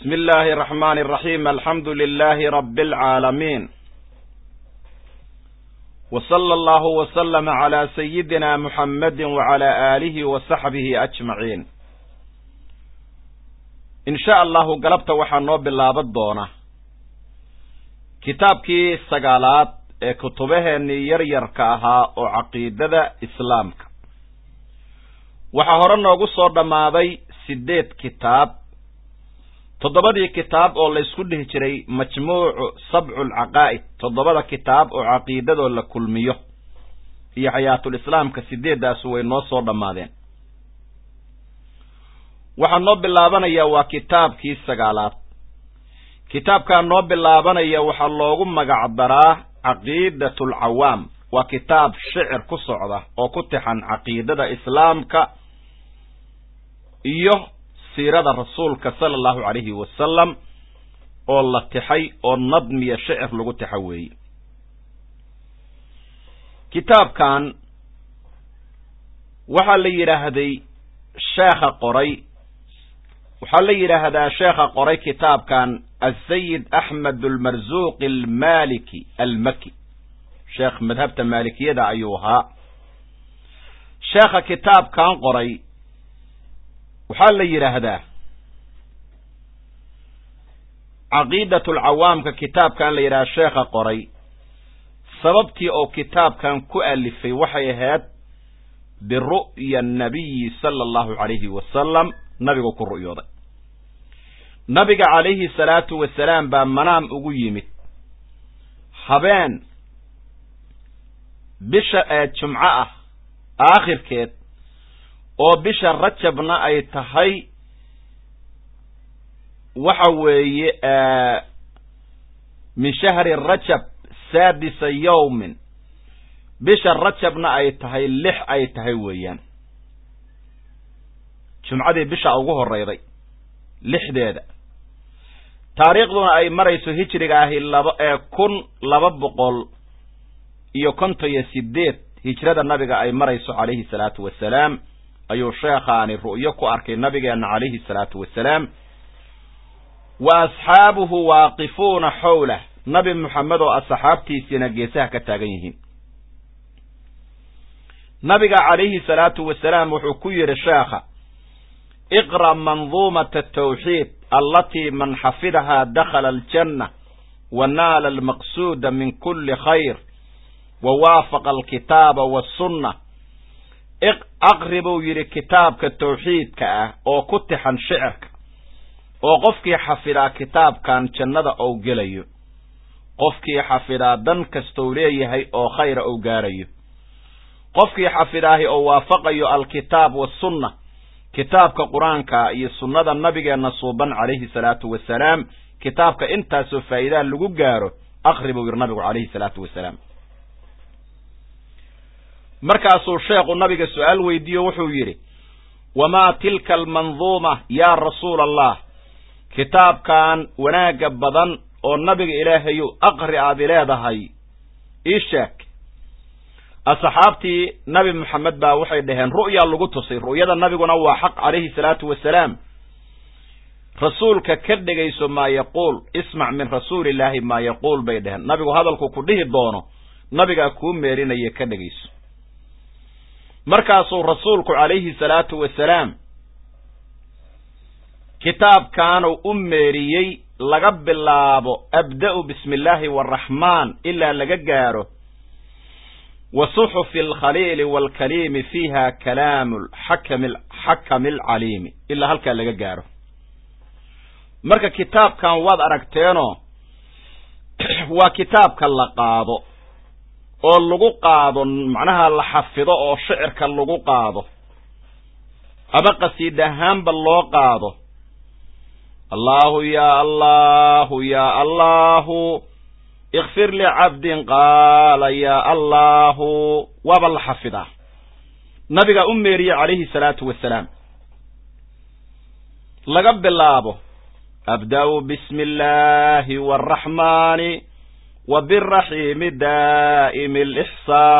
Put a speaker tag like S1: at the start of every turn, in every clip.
S1: بسم الله الرحمن الرحيم الحمد لله رب العالمين وصلى الله وسلم على سيدنا محمد وعلى آله وصحبه أجمعين إن شاء الله قلبت وحنو بالله الدونة kitaabkii sagaalaad ee kutubaheenii yaryarka ahaa oo caqiidada islaamka waxaa hore noogu soo dhammaaday siddeed kitaab toddobadii kitaab oo la ysku dhihi jiray majmuucu sabculcaqaa'id toddobada kitaab oo caqiidadoo la kulmiyo iyo xayaatul islaamka sideeddaasu way noo soo dhammaadeen waxaa noo bilaabanayaa waa kitaabkii sagaalaad kitaabkaa noo bilaabanaya waxaa loogu magac daraa caqiidatul cawaam waa kitaab shicir ku socda oo ku tixan caqiidada islaamka iyo siirada rasuulka sala allahu calayhi wasalam oo la tixay oo nadmiya shicir lagu tixa weeye kitaabkan waxaa la yidhaahday sheekha qoray waxaa la yidhaahdaa sheekha qoray kitaabkan asayid axmed almarzuuqi almaliki almaki sheekh madhabta maalikiyada ayuu ahaa sheekha kitaabkan qoray waxaa la yidhaahdaa caqiidat alcawaamka kitaabkan la yidhahda sheekha qoray sababtii oo kitaabkan ku alifay waxay ahayd biru'ya annabiyi sala allahu calayhi wasalam nabigu ku ru'yooday nabiga calayhi salaatu wasalaam baa manaam ugu yimid habeen bisha ee jumco ah aakhirkeed oo bisha rajabna ay tahay waxa weeye min shahri rajab saadisa yowmin bisha rajabna ay tahay lix ay tahay weeyaan jumcadii bisha ugu horeyday lixdeeda taariikhduna ay marayso hijriga ahi laba ee kun laba boqol iyo konton iyo sideed hijrada nabiga ay marayso calayhi salaatu wasalaam ayuu sheekhaani ru'yo ku arkay nabigeenna calayhi salaatu wasalaam wa asxaabuhu waaqifuuna xowlah nabi moxamed oo asxaabtiisiina geesaha ka taagan yihiin nabiga calayhi salaatu wasalaam wuxuu ku yidhi sheekha iqra' manduumata atawxiid allatii man xafidahaa dakhala aljanna wa naala almaqsuuda min kulli khayr wa waafaqa alkitaaba waasunna aqri buu yidhi kitaabka tawxiidka ah oo ku tixan shicirka oo qofkii xafidaa kitaabkan jannada ou gelayo qofkii xafidaa dan kastou leeyahay oo khayra ou gaarayo qofkii xafidaahi oo waafaqayo alkitaab waasunna kitaabka qur-aanka iyo sunnada nabigeenna suuban calayhi salaatu wasalaam kitaabka intaasoo faa'iidaha lagu gaaro aqri buu yidhi nabigu calayhi salaatu wasalaam markaasuu sheekhu nabiga su-aal weydiiyo wuxuu yidhi wamaa tilka almanduuma yaa rasuula allah kitaabkan wanaagga badan oo nabiga ilaahayu aqri aad i leedahay ii sheeg asxaabtii nabi moxamed baa waxay dhaheen ru'yaa lagu tusay ru'yada nabiguna waa xaq calayhi salaatu wasalaam rasuulka ka dhegayso maa yaquul ismac min rasuulillaahi maa yaquul bay dhaheen nabigu hadalku ku dhihi doono nabigaa kuu meerinaya ka dhegayso markaasuu rasuulku calayhi salaatu wasalaam kitaabkaanu u meeriyey laga bilaabo abda'u bismi illaahi waraxmaan ilaa laga gaaro wa suxufi alkhaliili waalkaliimi fiiha kalaamu xakami alcaliimi ilaa halkaa laga gaaro marka kitaabkan waad aragteenoo waa kitaabka la qaado oo lagu qaado macnaha la xafido oo shicirka lagu qaado ama qasiid ahaanba loo qaado allaahu yaa allaahu yaa allaahu ikfir licabdin qaala yaa allaahu waaba la xafidaa nabigaa u meeriye calayhi salaatu wasalaam laga bilaabo abda'u bismi illaahi waraxmaani wa biraxiimi daa'imi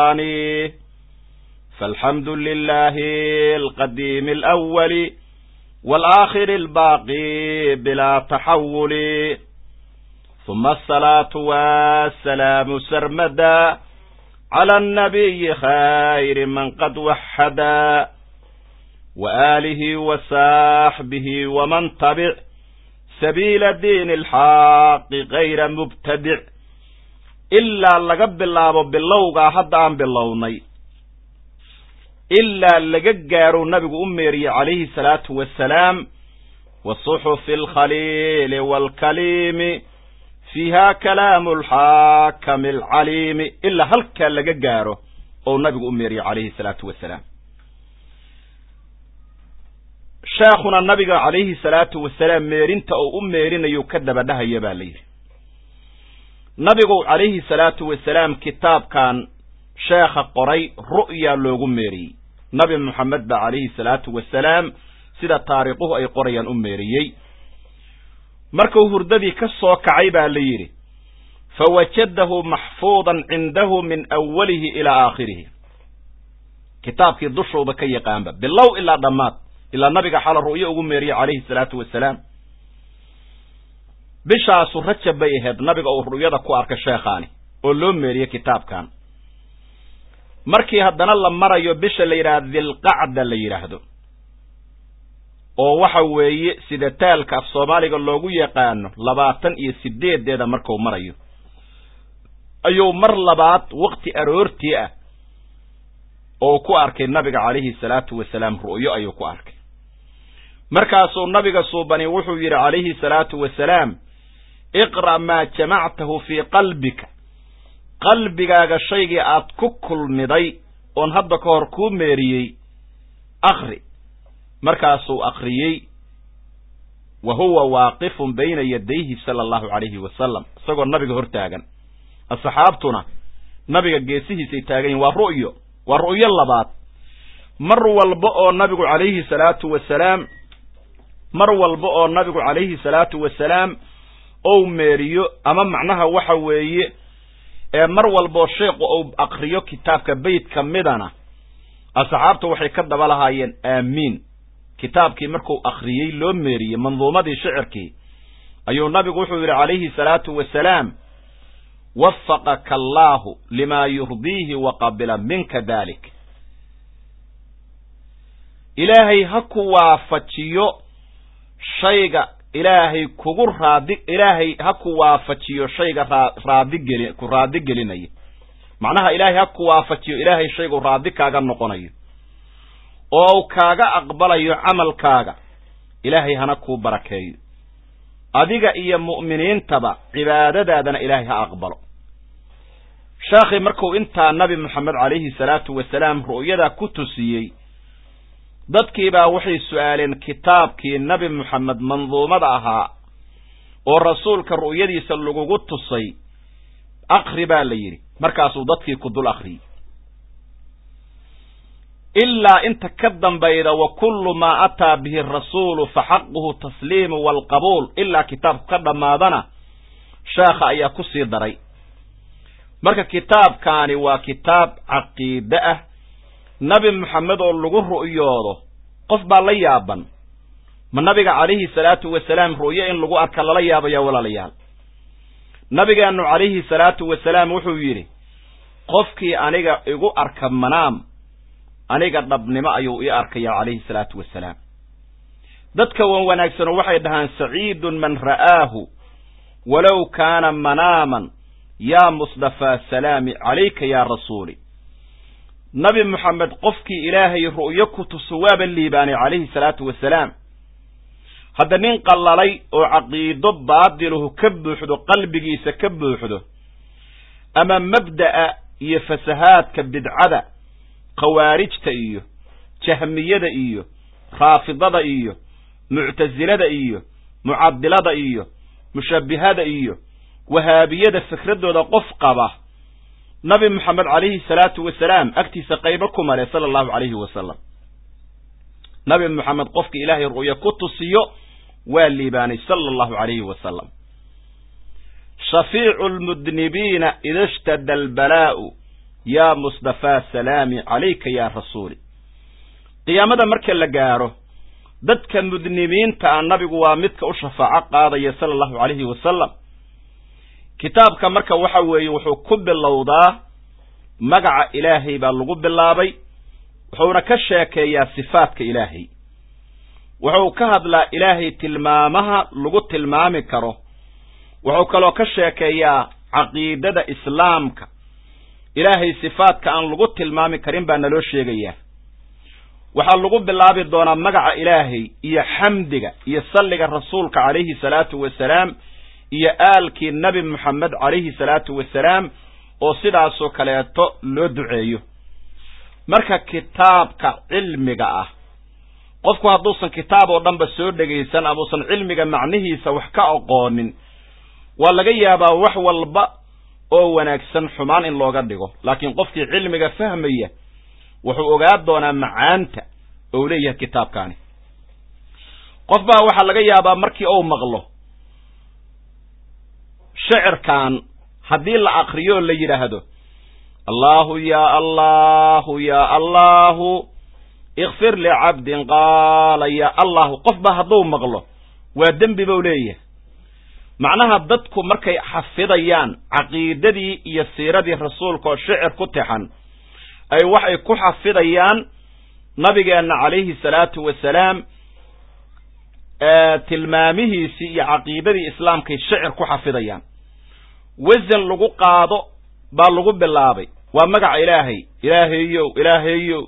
S1: alixsaani فالحمد لله القديم الأول waalaakhiri albaaqi bilaa taxawuli huma asalaatu wasalaamu sarmada cala annabiyi khayri man qad waxada waaalihi wasaaxbihi waman tabic sabiila diini alxaaqi kayra mubtadic ilaa laga bilaabo bilowgaa hadda aan bilownay ilaa laga gaaro nabigu u meeriyey calayhi salaatu wasalaam wa suxufi alkhaliili waalkaliimi fiiha kalaamu alxaakami alcaliimi ilaa halkaa laga gaaro ou nabigu u meeriyey calayhi salaatu wasalaam sheekhuna nabiga calayhi salaatu wasalaam meerinta oo u meerinayo ka dabadhahaya baa la yidhi nabigu calayhi salaatu wasalaam kitaabkan sheekha qoray ru'ya loogu meeriyey nabi moxamed ba calayhi salaatu wasalaam sida taariikhuhu ay qorayaan u meeriyey markuu hurdadii ka soo kacay baa la yidhi fawajadahu maxfuudan cindahu min awalihi ilaa aakhirihi kitaabkii dushooda ka yaqaanba bilow ilaa dhammaad ilaa nabiga xala ru'yo ugu meeriyey calayhi salaatu wasalaam bishaasu rajab bay ahayd nabiga uu ru'yada ku arkay sheekhaani oo loo meeriyey kitaabkan markii haddana la marayo bisha la yidhaahdo dilqacda la yidhaahdo oo waxa weeye sida taalka af soomaaliga loogu yaqaano labaatan iyo sideedeeda marku marayo ayuu mar labaad wakti aroortii ah oo ku arkay nabiga calayhi salaatu wasalaam ru'yo ayuu ku arkay markaasuu nabiga suubani wuxuu yidhi calayhi salaatu wasalaam iqra' maa jamactahu fii qalbika qalbigaaga shaygii aad ku kulmiday oon hadda ka hor kuu meeriyey akri markaasuu akriyey wa huwa waaqifun bayna yadayhi sala allahu calayhi wasalam isagoo nabiga hor taagan asxaabtuna nabiga geesihiisay taagan yihin waa ru'yo waa ru'yo labaad mar walba oo nabigu calayhi salaatu wasalaam mar walba oo nabigu calayhi salaatu wasalaam ou meeriyo ama macnaha waxa weeye ee mar walboo sheekhu uu akriyo kitaabka beyt ka midana asxaabta waxay ka daba lahaayeen aamiin kitaabkii markuu akriyey loo meeriyey manduumadii shicirkii ayuu nabigu wuxuu yidhi calayhi salaatu wasalaam wafaqaka allaahu limaa yurdiihi wa qabila minka dalik ilaahay ha ku waafajiyo shayga ilaahay kugu raadi ilaahay ha ku waafajiyo shayga raa raadigeli ku raadi gelinaya macnaha ilaahay ha ku waafajiyo ilaahay shaygu raadi kaaga noqonayo oo kaaga aqbalayo camalkaaga ilaahay hana kuu barakeeyo adiga iyo mu'miniintaba cibaadadaadana ilaahay ha aqbalo sheekhi markuu intaa nabi moxamed calayhi salaatu wasalaam ru'yadaa ku tusiyey dadkiibaa waxay su'aaleen kitaabkii nabi moxamed manduumada ahaa oo rasuulka ru'yadiisa lagugu tusay akri baa la yidhi markaasuu dadkii ku dul akhriyey ilaa inta ka dambayda wa kullu maa ataa bihi arasuulu fa xaquhu tasliimu waalqabuul ilaa kitaabku ka dhammaadana sheekha ayaa ku sii daray marka kitaabkaani waa kitaab caqiide ah nabi moxamed oo lagu ru'yoodo qof baa la yaaban ma nabiga calayhi salaatu wasalaam ru'yo in lagu arka lala yaabaya walaalayaal nabigeennu calayhi salaatu wasalaam wuxuu yidhi qofkii aniga igu arka manaam aniga dhabnimo ayuu ii arkaya calayhi salaatu wasalaam dadka wan wanaagsano waxay dhahaan saciidun man ra'aahu walow kaana manaaman yaa musdafaa salaami calayka yaa rasuuli nabi moxamed qofkii ilaahay ru'yo ku tuso waaba liibaanay calayhi salaatu wasalaam hadda nin qallalay oo caqiido baadiluhu ka buuxdo qalbigiisa ka buuxdo ama mabda'a iyo fasahaadka bidcada khawaarijta iyo jahmiyada iyo raafidada iyo muctasilada iyo mucadilada iyo mushabbihada iyo wahaabiyada fikradooda qof qaba nabi moxamed calayhi salaatu wasalaam agtiisa qaybo ku male sala allahu calayhi wasalam nabi moxamed qofka ilaahay ru'yo ku tusiyo waa liibaanay sala allahu calayhi wasalam shafiicu lmudnibiina ida shtada albalaa'u yaa musdafaa salaami calayka yaa rasuuli qiyaamada marka la gaaro dadka mudnimiinta ah nabigu waa midka u shafaaco qaadaya sala allahu calayhi wasalam kitaabka marka waxa weeye wuxuu ku bilowdaa magaca ilaahay baa lagu bilaabay wuxuuna ka sheekeeyaa sifaadka ilaahay wuxuu ka hadlaa ilaahay tilmaamaha lagu tilmaami karo wuxuu kaloo ka sheekeeyaa caqiidada islaamka ilaahay sifaadka aan lagu tilmaami karin baa naloo sheegayaa waxaa lagu bilaabi doonaa magaca ilaahay iyo xamdiga iyo salliga rasuulka calayhi salaatu wasalaam iyo aalkii nebi moxamed calayhi salaatu wasalaam oo sidaasoo kaleeto loo duceeyo marka kitaabka cilmiga ah qofku hadduusan kitaab oo dhanba soo dhegaysan ama usan cilmiga macnihiisa wax ka aqoonin waa laga yaabaa wax walba oo wanaagsan xumaan in looga dhigo laakiin qofkii cilmiga fahmaya wuxuu ogaa doonaa macaanta ou leeyahay kitaabkaani qof baa waxaa laga yaabaa markii uu maqlo shicirkan haddii la akriyo la yidhaahdo allahu ya allahu ya allahu ikfir licabdin qaala ya allahu qof ba hadduu maqlo waa dembi buu leeyahay macnaha dadku markay xafidayaan caqiidadii iyo siiradii rasuulka oo shicir ku tixan ay waxay ku xafidayaan nabigeenna calayhi salaatu wasalaam tilmaamihiisii iyo caqiidadii islaamkay shicir ku xafidayaan wasan lagu qaado baa lagu bilaabay waa magaca ilaahay ilaahayow ilaahayow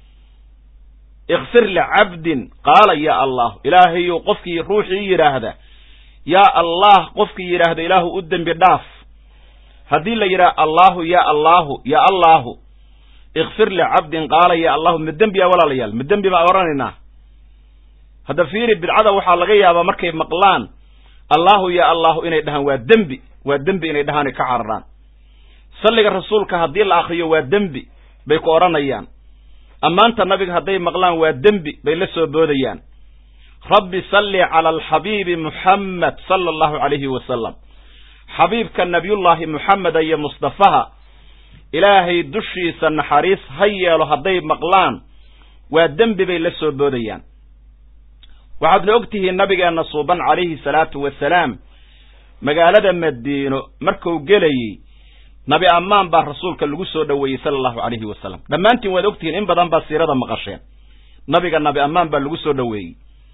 S1: ikfir licabdin qaala ya allah ilaahayow qofkii ruuxii yidhaahda yaa allah qofkii yidhaahda ilaahu u dembi dhaaf haddii la yidhaha allahu ya allahu ya allahu ikfir licabdin qaala ya allahu ma dembiya walaalayaal ma dembi baan odhanaynaa hadda fiiri bidcada waxaa laga yaabaa markay maqlaan allahu ya allahu inay dhahaan waa dembi waa dembi inay dhahaan ay ka cararaan salliga rasuulka haddii la akriyo waa dembi bay ku odhanayaan ammaanta nabiga hadday maqlaan waa dembi bay la soo boodayaan rabbi salli cala alxabiibi muxammed sala allahu calayhi wasalam xabiibka nabiyullaahi muxameda iyo mustafaha ilaahay dushiisa naxariis ha yeelo hadday maqlaan waa dembi bay la soo boodayaan waxaadna og tihiin nabigeenna suuban calayhi salaatu wasalaam magaalada madiino markuu gelayey nabi ammaan baa rasuulka lagu soo dhoweeyey sala allahu calayhi wasalam dhammaantiin waad ogtihiin in badan baa siirada maqasheen nabiga nabi ammaan baa lagu soo dhoweeyey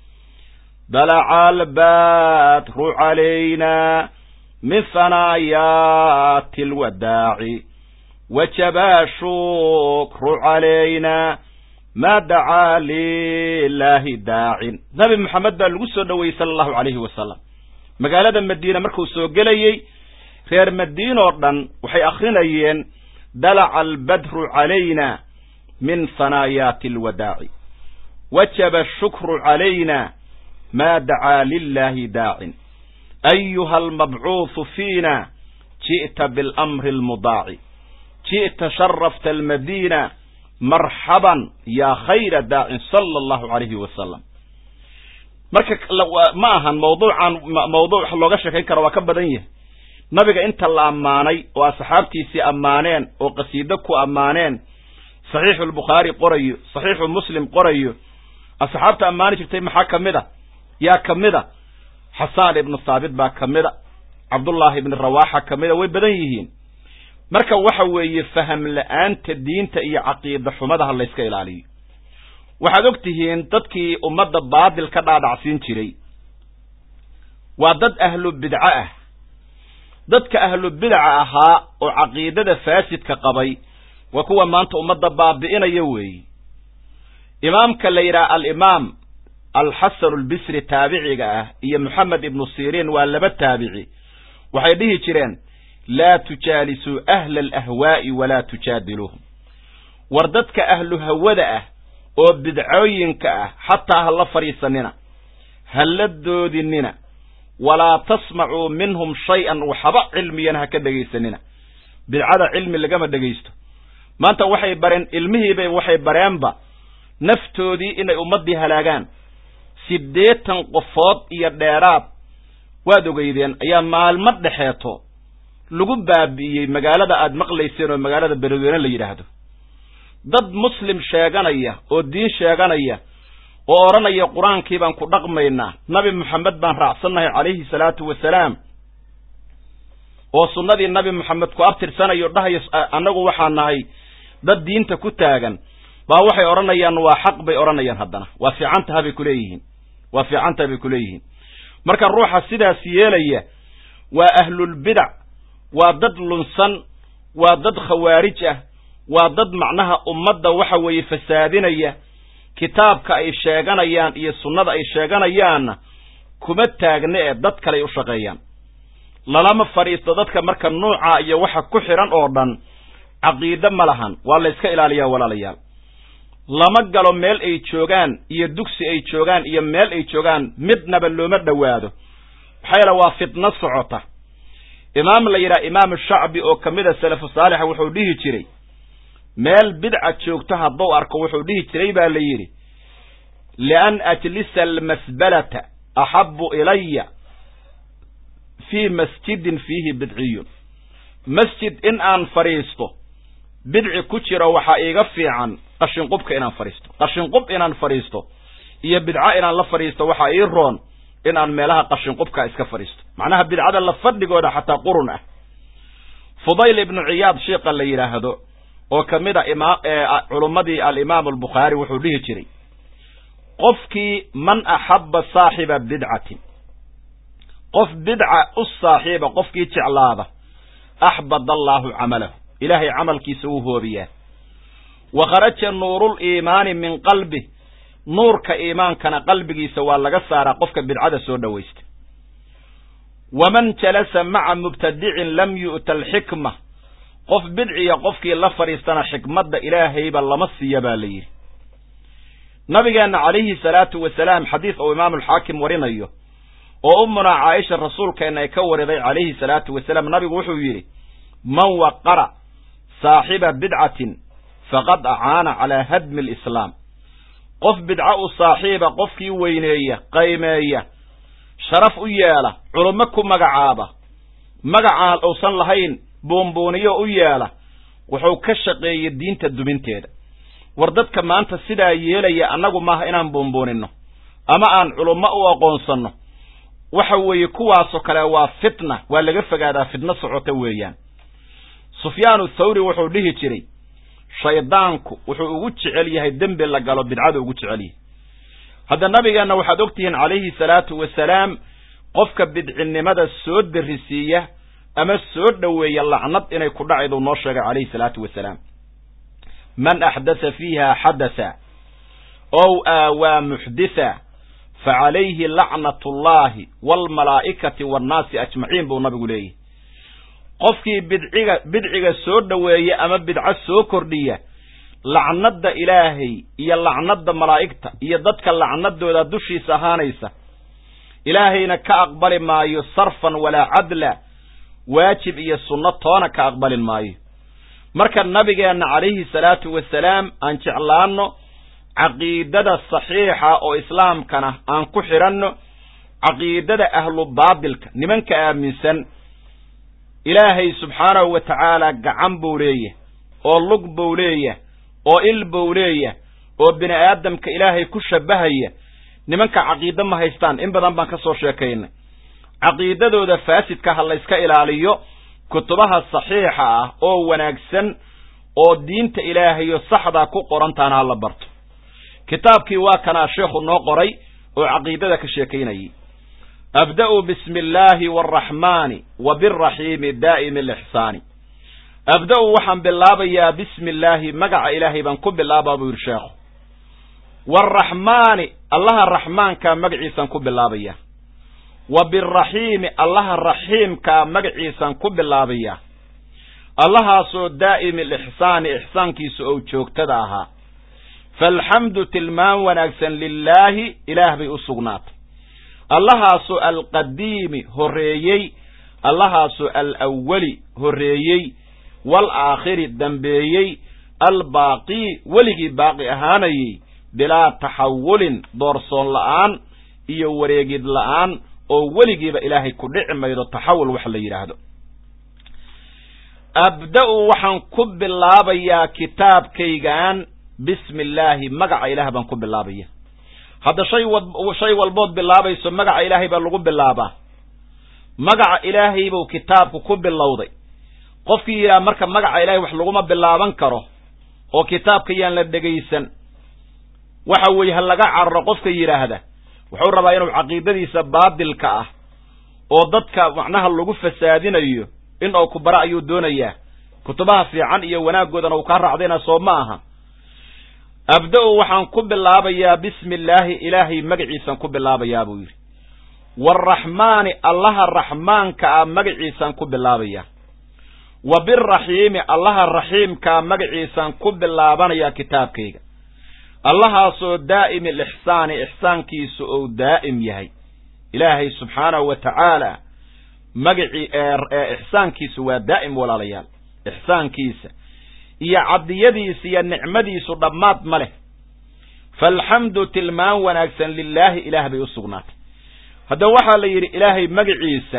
S1: dalaca albatru calayna min hanaayaati alwadaaci wajaba shukru calayna ma dacaa lilaahi daacin nabi moxamed baa lagu soo dhoweeyey sala allahu calayhi wasalam magaalada madiina markuu soo gelayey reer madiin oo dhan waxay akrinayeen dalaca albadru calayna min hanaayaati alwadaaci wajaba ashukru calayna ma dacaa lilaahi daacin ayuha almabcuuhu fiina ji'ta biاlamri almudaaci ji'ta sharafta almadiina marxaban yaa khayra daacin sala allahu calayhi wasalam marka ma ahan mawduucan mawduuc wax looga sheekayn karo waa ka badan yahay nabiga inta la ammaanay oo asxaabtiisii ammaaneen oo qasiido ku ammaaneen saxiixu lbukhaari qorayo saxiixu muslim qorayo asxaabta ammaani jirtay maxaa ka mid a yaa ka mid a xasaan ibnu saabit baa ka mid a cabdullaahi ibni rawaaxa ka mid a way badan yihiin marka waxa weeye faham la-aanta diinta iyo caqiida xumadaha layska ilaaliyo waxaad og tihiin dadkii ummadda baadil ka dhaadhacsiin jiray waa dad ahlu bidco ah dadka ahlu bidaca ahaa oo caqiidada faasidka qabay waa kuwa maanta ummadda baabi'inaya weeye imaamka la yidhaha alimaam alxasan albisri taabiciga ah iyo moxamed ibnu siriin waa laba taabici waxay dhihi jireen laa tujaalisuu ahla alahwaa'i walaa tujaadiluuhum war dadka ahlu hawada ah oo bidcooyinka ah xataa ha la fadhiisanina ha la doodinina walaa tasmacuu minhum shay-an waxba cilmiyana ha ka dhegaysanina bidcada cilmi lagama dhegaysto maanta waxay bareen ilmihiibay waxay bareenba naftoodii inay ummaddii halaagaan siddeetan qofood iyo dheeraad waad ogeydeen ayaa maalmo dhexeeto lagu baabi'iyey magaalada aad maqlayseen oo magaalada beledweyne la yidhaahdo dad muslim sheeganaya oo diin sheeganaya oo odhanaya qur-aankii baan ku dhaqmaynaa nabi moxamed baan raacsannahay calayhi salaatu wasalaam oo sunnadii nabi moxamed ku abtirsanayo dhahayo annagu waxaa nahay dad diinta ku taagan baa waxay odhanayaan waa xaq bay odhanayaan haddana waa fiicantaha bay kuleeyihiin waa fiicantaha bay kuleeyihiin marka ruuxa sidaas yeelaya waa ahlulbidac waa dad lunsan waa dad khawaarij ah waa dad macnaha ummadda waxa weeye fasaadinaya kitaabka ay sheeganayaan iyo sunnada ay sheeganayaanna kuma taagna ee dad kale ay u shaqeeyaan lalama fadhiisto dadka marka nuuca iyo waxa ku xidhan oo dhan caqiide ma lahan waa la yska ilaaliyaa walaalayaal lama galo meel ay joogaan iyo dugsi ay joogaan iyo meel ay joogaan midnaba looma dhowaado maxaa yeele waa fitno socota imaam la yidhaha imaamu shacbi oo ka mid a salafu saalixa wuxuu dhihi jiray meel bidca joogto hadduu arko wuxuu dhihi jiray baa la yidhi lian ajlisa almasbalata axabu ilaya fii masjidin fiihi bidciyun masjid in aan fadhiisto bidci ku jiro waxaa iiga fiican qashinqubka inaan fadhiisto qashinqub inaan fadhiisto iyo bidco inaan la fadhiisto waxaa ii roon in aan meelaha qashinqubka iska fadhiisto macnaha bidcada la fadhigooda xataa qurun ah fudayl ibnu ciyaad sheikha la yidhaahdo oo ka mid a ima culummadii alimaam albukhaari wuxuu dhihi jiray qofkii man axabba saaxiba bidcatin qof bidca u saaxiiba qofkii jeclaada axbad allaahu camalahu ilaahay camalkiisa wuu hoobiyaa wa kharaja nuuruliimaani min qalbi nuurka iimaankana qalbigiisa waa laga saaraa qofka bidcada soo dhowaysta waman jalasa maca mubtadicin lam yu'ta alxikma qof bidciya qofkii la fadhiistana xikmadda ilaahayba lama siiya baa la yidhi nabigeenna calayhi salaatu wasalaam xadiis uu imaamulxaakim warinayo oo ummunaa caaisha rasuulkeenna ay ka wariday calayhi salaatu wasalaam nabigu wuxuu yidhi man waqara saaxiba bidcatin faqad acaana calaa hadmi alislaam qof bidco u saaxiiba qofkii weyneeya qaymeeya sharaf u yeela culummo ku magacaaba magacaan uusan lahayn buunbuuniyo u yeela wuxuu ka shaqeeyey diinta duminteeda war dadka maanta sidaa yeelaya annagu maaha inaan buunbuuninno ama aan culummo u aqoonsanno waxa weeye kuwaasoo kale waa fitna waa laga fogaadaa fitno socota weeyaan sufyaanu thawri wuxuu dhihi jiray shaydaanku wuxuu ugu jecel yahay dembi la galo bidcada ugu jecel yahay hadda nabigeenna waxaad og tihiin calayhi salaatu wasalaam qofka bidcinimada soo darisiiya ama soo dhoweeya lacnad inay ku dhacaydu noo sheegay calayhi salaatu wasalaam man axdatha fiiha xadatha ow aawaa muxditha fa calayhi lacnat ullaahi waalmalaa'ikati waannaasi ajmaciin buu nabigu leeyahy qofkii bidciga bidciga soo dhoweeya ama bidco soo kordhiya lacnadda ilaahay iyo lacnadda malaa'igta iyo dadka lacnadooda dushiisa ahaanaysa ilaahayna ka aqbali maayo sarfan walaa cadla waajib iyo sunno toona ka aqbalin maayo marka nabigeenna calayhi salaatu wasalaam aan jeclaanno caqiidada saxiixa oo islaamkana aan ku xidhanno caqiidada ahlu baatilka nimanka aaminsan ilaahay subxaanahu wa tacaala gacan buu leeyah oo lug buu leeyah oo il buu leeyah oo bini aadamka ilaahay ku shabbahaya nimanka caqiide ma haystaan in badan baan ka soo sheekaynay caqiidadooda faasidka ha layska ilaaliyo kutubaha saxiixa ah oo wanaagsan oo diinta ilaahayo saxdaa ku qorantaana ha la barto kitaabkii waa kanaa sheekhu noo qoray oo caqiidada ka sheekaynayay abda'u bismi illaahi waalraxmaani wa biraxiimi daa'imi alixsaani abda'u waxaan bilaabayaa bismi illaahi magaca ilaahay baan ku bilaabaa buu yidhi sheekhu waalraxmaani allaha raxmaankaa magaciisaan ku bilaabaya wa biraxiimi allaha raxiimkaa magaciisaan ku bilaabaya allahaasoo daa'imi alixsaani ixsaankiisa ou joogtada ahaa faalxamdu tilmaan wanaagsan lilaahi ilaah bay u sugnaatay allahaasoo alqadiimi horreeyey allahaasoo alawwali horreeyey waalaakhiri dambeeyey albaaqii weligii baaqi ahaanayey bilaa taxawulin doorsoon la'aan iyo wareegid la'aan oo weligiiba ilaahay ku dhici maydo taxawul wax la yidhaahdo abda'u waxaan ku bilaabayaa kitaabkaygan bismi illaahi magaca ilaah baan ku bilaabaya hadda shay wa shay walbood bilaabayso magaca ilaahay baa lagu bilaabaa magaca ilaahay buu kitaabku ku bilowday qofkii yidhaha marka magaca ilaahay wax laguma bilaaban karo oo kitaabka yaan la dhegaysan waxa weeye ha laga cararo qofka yidhaahda wuxuu rabaa inuu caqiidadiisa baadilka ah oo dadka macnaha lagu fasaadinayo in uu ku bara ayuu doonayaa kutubaha fiican iyo wanaaggoodana uu kaa raacdayna soo ma aha abda-u waxaan ku bilaabayaa bismi illaahi ilaahay magaciisaan ku bilaabayaa buu yidhi waaraxmaani allaha raxmaanka ah magaciisaan ku bilaabayaa wa biraxiimi allaha raxiimkaa magaciisaan ku bilaabanayaa kitaabkayga allahaasoo daa'imi alixsaani ixsaankiisu ou daa'im yahay ilaahay subxaanahu wa tacaala magacii ixsaankiisu waa daa'im walaalayaal ixsaankiisa iyo cabdiyadiisa iyo nicmadiisu dhammaad ma leh faalxamdu tilmaan wanaagsan lilaahi ilaah bay u sugnaatay haddaba waxaa la yidhi ilaahay magaciisa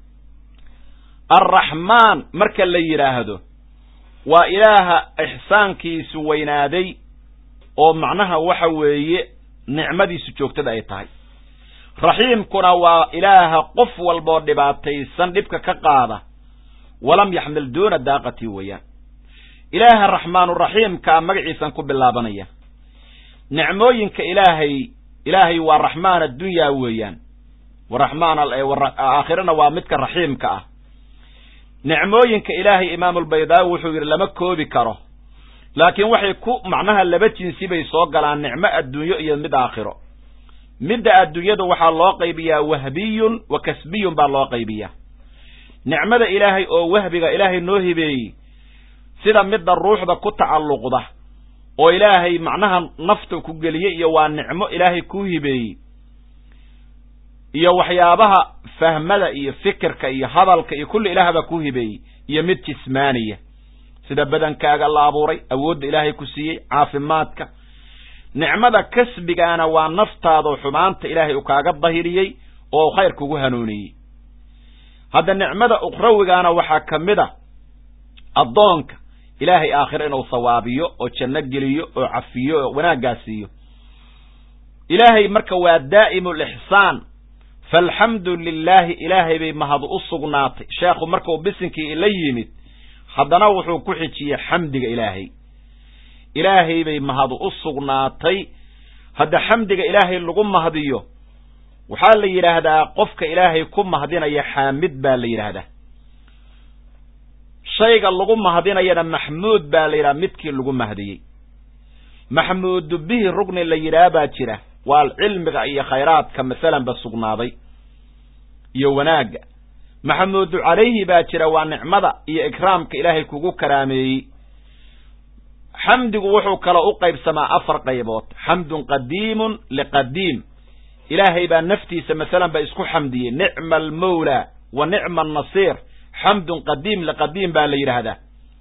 S1: arraxmaan marka la yidhaahdo waa ilaaha ixsaankiisu weynaaday oo macnaha waxa weeye nicmadiisu joogtada ay tahay raxiimkuna waa ilaaha qof walboo dhibaataysan dhibka ka qaada walam yaxmil duuna daaqatii weeyaan ilaaha raxmaanuraxiimkaa magaciisan ku bilaabanaya nicmooyinka ilaahay ilaahay waa raxmaan addunyaa weeyaan waraxmaan aakhirana waa midka raxiimka ah nicmooyinka ilaahay imaamulbaydaawi wuxuu yidhi lama koobi karo laakiin waxay ku macnaha laba jinsi bay soo galaan nicmo adduunyo iyo mid aakhiro midda adduunyada waxaa loo qaybiyaa wahbiyun wa kasbiyun baa loo qaybiyaa nicmada ilaahay oo wahbiga ilaahay noo hibeeyey sida midda ruuxda ku tacalluqda oo ilaahay macnaha nafta ku geliyey iyo waa nicmo ilaahay kuu hibeeyey iyo waxyaabaha fahmada iyo fikirka iyo hadalka iyo kulli ilaah baa kuu hibeeyey iyo mid jismaaniya sida badankaaga la abuuray awoodda ilaahay ku siiyey caafimaadka nicmada kasbigaana waa naftaadoo xumaanta ilaahay uu kaaga dahiriyey oo u khayr kugu hanuuniyey hadda nicmada ukhrawigaana waxaa ka mid a addoonka ilaahay aakhiro inuu sawaabiyo oo janno geliyo oo cafiyo oo wanaaggaa siiyo ilaahay marka waa daa'imu lixsaan faalxamdu lilaahi ilaahay bay mahad u sugnaatay sheekhu markuu bisinkii la yimid haddana wuxuu ku xijiyey xamdiga ilaahay ilaahay bay mahad u sugnaatay hadda xamdiga ilaahay lagu mahdiyo waxaa la yidhaahdaa qofka ilaahay ku mahdinaya xaamid baa la yidhaahdaa shayga lagu mahdinayana maxmuud baa la yidhaha midkii lagu mahdiyey maxmuudu bihi rugni la yidhaha baa jira waa cilmiga iyo khayraadka masalanba sugnaaday iyo wanaagga maxamuudu calayhi baa jira waa nicmada iyo ikraamka ilaahay kugu karaameeyey xamdigu wuxuu kala u qaybsamaa afar qaybood xamdun qadiimun liqadiim ilaahay baa naftiisa masalan ba isku xamdiyey nicma almawla wa nicma annasiir xamdun qadiim liqadiim baa la yidhaahdaa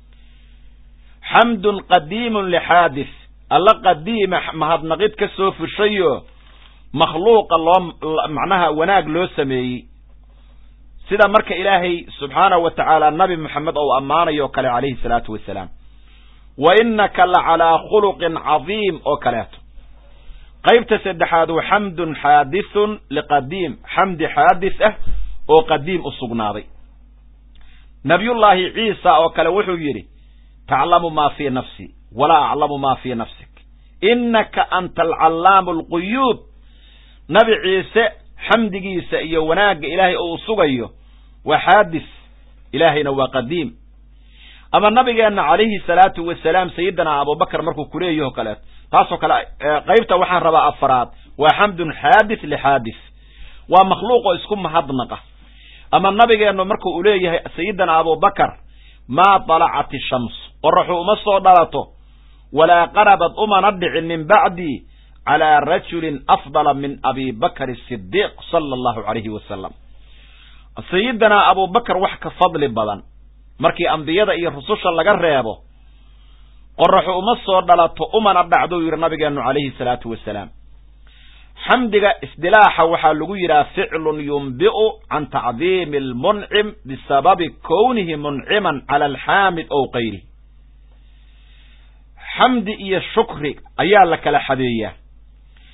S1: xamdun qadiimun lixaadis alla qadiima mahadnaqid ka soo fushayo makhluuqa loo macnaha wanaag loo sameeyey sida marka ilaahay subxaanahu wa tacaala nabi moxamed ou ammaanayo o kale calayhi salaatu wasalaam wa innaka la calaa khuluqin cadiim oo kaleeto qaybta saddexaad wa xamdun xaadithun liqadiim xamdi xaadis ah oo qadiim u sugnaaday nabiyullaahi ciisa oo kale wuxuu yidhi taclamu maa fii nafsi walaa aclamu maa fii nafsik innaka anta alcallaamu alquyuub nabi ciise xamdigiisa iyo wanaagga ilaahay uu sugayo waa xaadis ilaahayna waa qadiim ama nabigeenna calayhi salaatu wasalaam sayidina abubakar markuu kuleeyaho kaleeto taasoo kale qaybta waxaan rabaa afaraad waa xamdun xaadis lixaadis waa makhluuqoo isku mahadnaqa ama nabigeennu marku uu leeyahay sayidina abubakar maa dalacat ishams qoraxu uma soo dhalato walaa qarabad umana dhicin min bacdii calaa rajulin afdala min abi bakr sidiiq sala allahu calayhi wasalam sayidinaa abubakar wax ka fadli badan markii ambiyada iyo rususha laga reebo qoraxu uma soo dhalato umana dhacdou yidhi nabigeennu calayhi salaatu wasalaam xamdiga isdilaaxa waxaa lagu yidhaha ficlun yumbi'u can tacdiimi almuncim bisababi kownihi munciman cala alxaamid ow kayrihi xamdi iyo shukri ayaa la kala xadeeyaa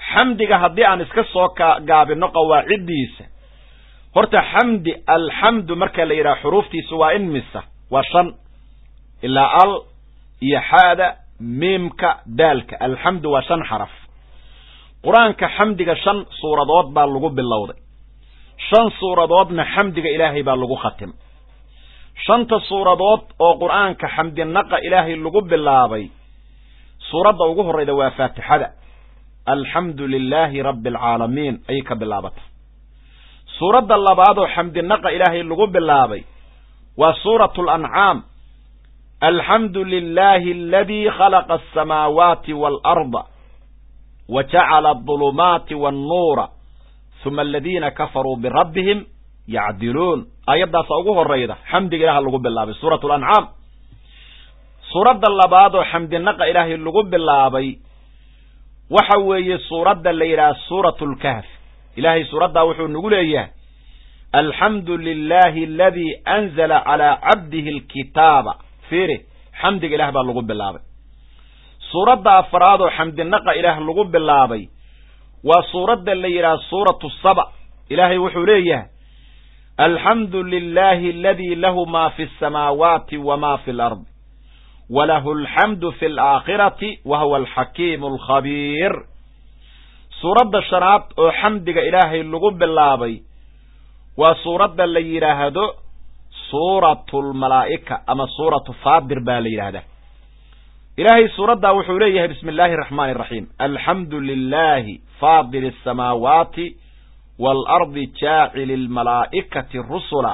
S1: xamdiga haddii aan iska soo gaabino qawaaciddiisa horta xamdi alxamdu marka la yidhaha xuruuftiisa waa in misa waa shan ilaa al iyo xaada miimka daalka alxamdu waa shan xaraf qur-aanka xamdiga shan suuradood baa lagu bilowday shan suuradoodna xamdiga ilaahay baa lagu khatim shanta suuradood oo qur-aanka xamdinaqa ilaahay lagu bilaabay suuradda ugu horrayda waa faatixada alxamdu lilaahi rabbi alcaalamiin ayay ka bilaabata suuradda labaad oo xamdinaqa ilaahay lagu bilaabay waa suuratu alancaam alxamdu lilaahi aladii khalaqa alsamaawaati waalarda wa jacala adulumaati waannuura huma aladiina kafaruu birabbihim yacdiluun aayaddaasa ugu horrayda xamdiga ilaah lagu bilaabay suuratu alancaam suuradda labaad oo xamdinaqa ilaahay lagu bilaabay waxa weeye suuradda la yidhaha suuratu lkahf ilaahay suuraddaa wuxuu nagu leeyahay alxamdu lilaahi aladii anzala calaa cabdihi alkitaaba fiiri xamdiga ilaah baa lagu bilaabay suuradda afraad oo xamdinaqa ilaah lagu bilaabay waa suuradda la yidhaha suuratu saba ilaahay wuxuu leeyahay alxamdu lilaahi aladii lahu ma fi asamaawaati wama fi alard walahu alxamdu fi alaakhirati wa huwa alxakiimu alkhabiir suuradda shanaad oo xamdiga ilaahay lagu bilaabay waa suuradda la yidhaahdo suuratu lmalaa'ika ama suuratu faadir baa la yidhaahdaa ilaahay suuraddaa wuxuu leeyahay bismi illaahi araxmaani araxiim alxamdu lilaahi faadir asamaawaati waalardi jaacili lmalaa'ikati rusula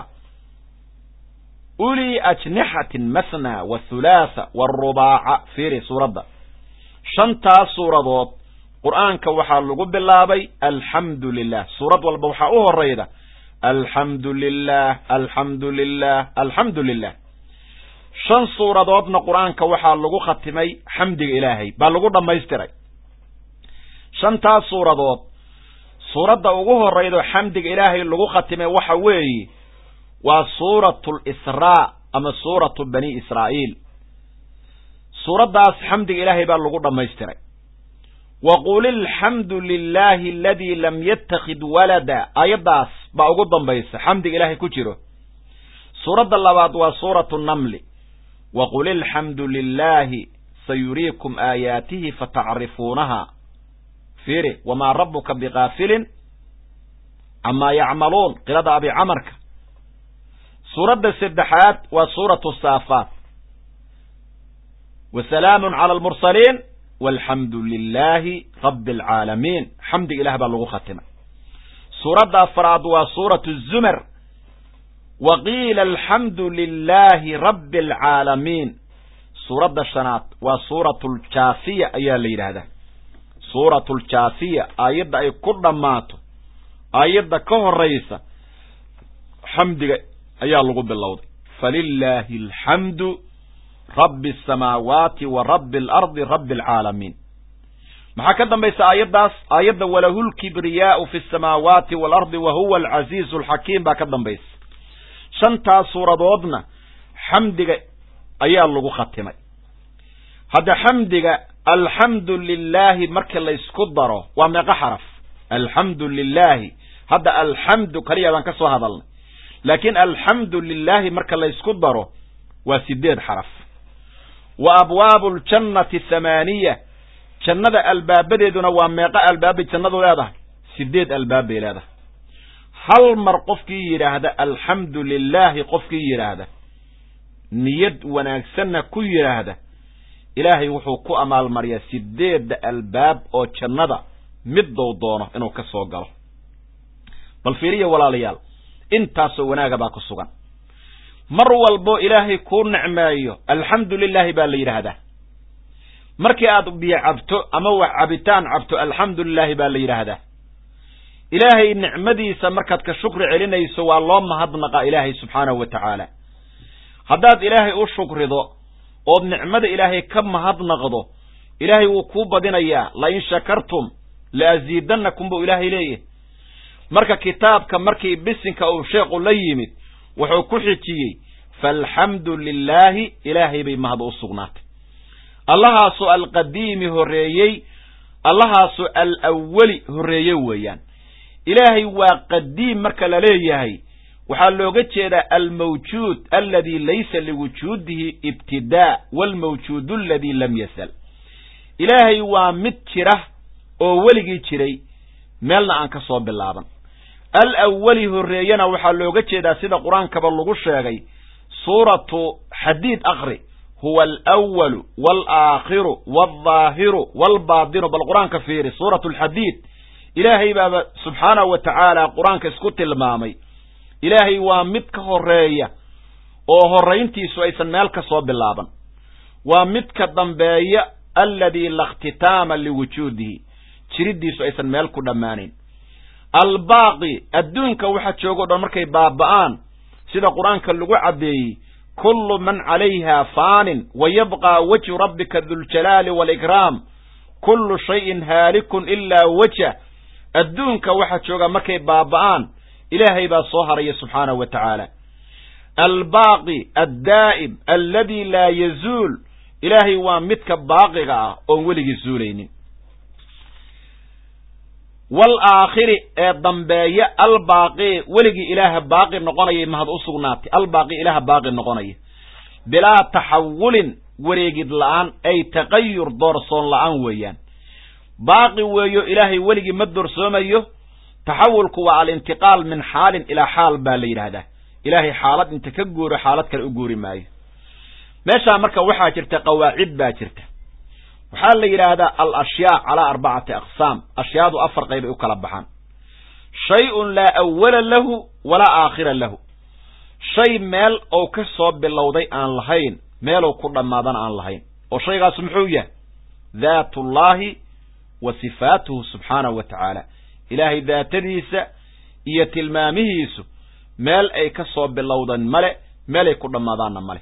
S1: ulii ajnixatin masna wathulaatha waarubaaca fiiri suuradda shantaas suuradood qur'aanka waxaa lagu bilaabay alxamdu lilah suurad walba waxaa u horayda alxamdu lilah alxamdu lilah alxamdu lilah shan suuradoodna qur-aanka waxaa lagu khatimay xamdiga ilaahay baa lagu dhammaystiray shantaas suuradood suuradda ugu horraydo xamdiga ilaahay lagu khatimay waxa weeye waa suuratu lisraa ama suuratu bani israa'iil suuraddaas xamdiga ilaahay baa lagu dhammaystiray wa qul ilxamdu lilaahi aladii lam yattakhid walada aayaddaas baa ugu dambaysa xamdiga ilaahay ku jiro suuradda labaad waa suuratu namli wa qul ilxamdu lilaahi sayuriikum aayaatihi fatacrifuunaha fiiri wamaa rabbuka bikaafilin camaa yacmaluun qirada abi camarka suuradda saddexaad waa suuratu saafaat wa salaamun cala almursaliin walxamdu lilaahi rabbi alcaalamiin xamdiga ilah baa lagu khatimay suuradda afraad waa suuratu zumar wa qiila alxamdu lilaahi rabbi alcaalamiin suuradda shanaad waa suuratu ljaafiya ayaa la yidhaahdaa suuratu ljaafiya aayadda ay ku dhammaato aayadda ka horaysa xamdiga ayaa lagu bilowday falilaahi alxamdu rabbi asamaawaati wa rabbi alardi rabbi alcaalamiin maxaa ka dambaysa aayaddaas aayadda walahu lkibriyaau fi asamaawaati waalardi wa huwa alcasiizu alxakiim baa ka dambaysa shantaas suuradoodna xamdiga ayaa lagu khatimay hadda xamdiga alxamdu lilaahi marka laysku daro waa meeqo xaraf alxamdu lilaahi hadda alxamdu kaliya baan ka soo hadalnay laakiin alxamdu lilaahi marka laysku daro waa sideed xaraf wa abwaabu ljannati thamaaniya jannada albaabadeeduna waa meeqo albaabbay jannadu leedahay sideed albaab bay leedahay hal mar qofkii yidhaahda alxamdu lilaahi qofkii yidhaahda niyad wanaagsanna ku yidhaahda ilaahay wuxuu ku amaalmariyaa sideedda albaab oo jannada middou doono inuu ka soo galo bal fiiriya walaalayaal intaasoo wanaaga baa ku sugan mar walbo ilaahay kuu nicmeeyo alxamdu lilaahi baa la yidhaahdaa markii aad biyo cabto ama wax cabitaan cabto alxamdu lilaahi baa la yidhaahdaa ilaahay nicmadiisa markaad ka shukri celinayso waa loo mahadnaqa ilaahay subxaanahu wa tacaala haddaad ilaahay u shukrido ood nicmada ilaahay ka mahadnaqdo ilaahay wuu kuu badinayaa lain shakartum la asiidannakum buu ilaahay leeyahy marka kitaabka markii bisinka uu sheekhu la yimid wuxuu ku xijiyey faalxamdu lilaahi ilaahay bay mahad u sugnaatay allahaasoo alqadiimi horreeyey allahaasu alawali horreeye weeyaan ilaahay waa qadiim marka la leeyahay waxaa looga jeedaa almawjuud aladi laysa liwujuudihi ibtidaa waalmawjuud aladi lam yasal ilaahay waa mid jira oo weligii jiray meelna aan ka soo bilaaban alawali horreeyena waxaa looga jeedaa sida qur-aankaba lagu sheegay suuratu xadiid akri huwa alwalu walaakhiru waldaahiru waalbaatinu bal qur-aanka fiiri suuratu alxadiid ilaahay baaba subxaanahu wa tacaala qur-aanka isku tilmaamay ilaahay waa mid ka horeeya oo horrayntiisu aysan meel ka soo bilaaban waa mid ka dambeeya alladii la ikhtitaama liwujuudihi jiriddiisu aysan meel ku dhammaanayn albaaqi adduunka waxa jooga o dhan markay baaba'aan sida qur-aanka lagu caddeeyey kullu man calayha faanin wa yabqaa wajhu rabbika duljalaali waalikraam kullu shayin haalikun ilaa wajah adduunka waxa jooga markay baaba'aan ilaahay baa soo haraya subxaanahu wa tacaala albaaqi addaa'im alladii laa yazuul ilaahay waa midka baaqiga ah oon weligii zuulaynin waalaakhiri ee dambeeya albaaqi weligii ilaaha baaqi noqonayay mahad u sugnaatay albaaqi ilaaha baaqi noqonaya bilaa taxawulin wareegid la'aan ay taqayur doorsoon la'aan weeyaan baaqi weeyo ilaahay weligii ma doorsoomayo taxawulku waa alintiqaal min xaalin ilaa xaal baa la yidhaahdaa ilaahay xaalad inta ka guuro xaalad kale u guuri maayo meeshaa marka waxaa jirta qawaacid baa jirta waxaa la yidhaahdaa al ashyaa calaa arbacati aqsaam ashyaadu afar qaybay u kala baxaan shay-un laa awala lahu walaa aakhira lahu shay meel ou ka soo bilowday aan lahayn meelow ku dhammaadana aan lahayn oo shaygaas muxuu yahay daatullaahi wa sifaatuhu subxaanahu wa tacaala ilaahay daatadiisa iyo tilmaamihiisu meel ay ka soo bilowdan male meelay ku dhammaadaanna male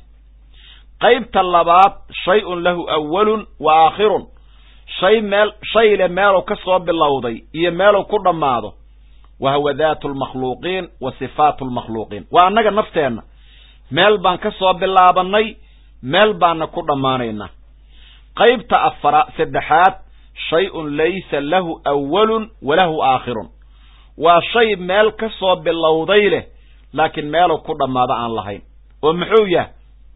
S1: qaybta labaad shay-un lahu awalun wa aakhirun shay meel shay le meelow ka soo bilowday iyo meelow ku dhammaado wa huwa daatu lmakhluuqiin wa sifaatu lmakhluuqiin waa annaga nafteenna meel baan ka soo bilaabannay meel baana ku dhammaanaynaa qaybta afara saddexaad shay-un laysa lahu awalun walahu aakhirun waa shay meel ka soo bilowday leh laakiin meelow ku dhammaado aan lahayn oo muxuu yahay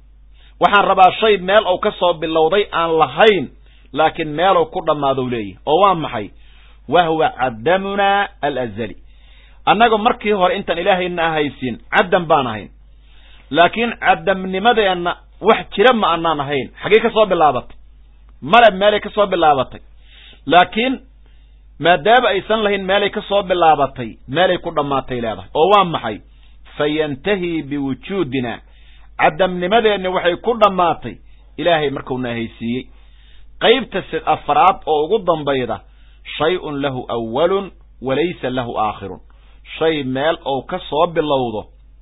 S1: waxaan rabaa shay meel ou ka soo bilowday aan lahayn laakiin meelow ku dhammaadou leeyahy oo waa maxay wa huwa cadamunaa alazali annaga markii hore intaan ilaahayna ahaysiin cadam baan ahayn laakiin cadamnimadeenna wax jira ma anaan ahayn xaggee ka soo bilaabatay male meelay ka soo bilaabatay laakiin maadaama aysan lahayn meelay ka soo bilaabatay meelay ku dhammaatay leedahay oo waa maxay fayantahii biwujuudina cadamnimadeenni waxay ku dhammaatay ilaahay markuuna haysiiyey qaybta afraad oo ugu dambayda shay-un lahu awalun walaysa lahu aakhirun shay meel ou ka soo bilowdo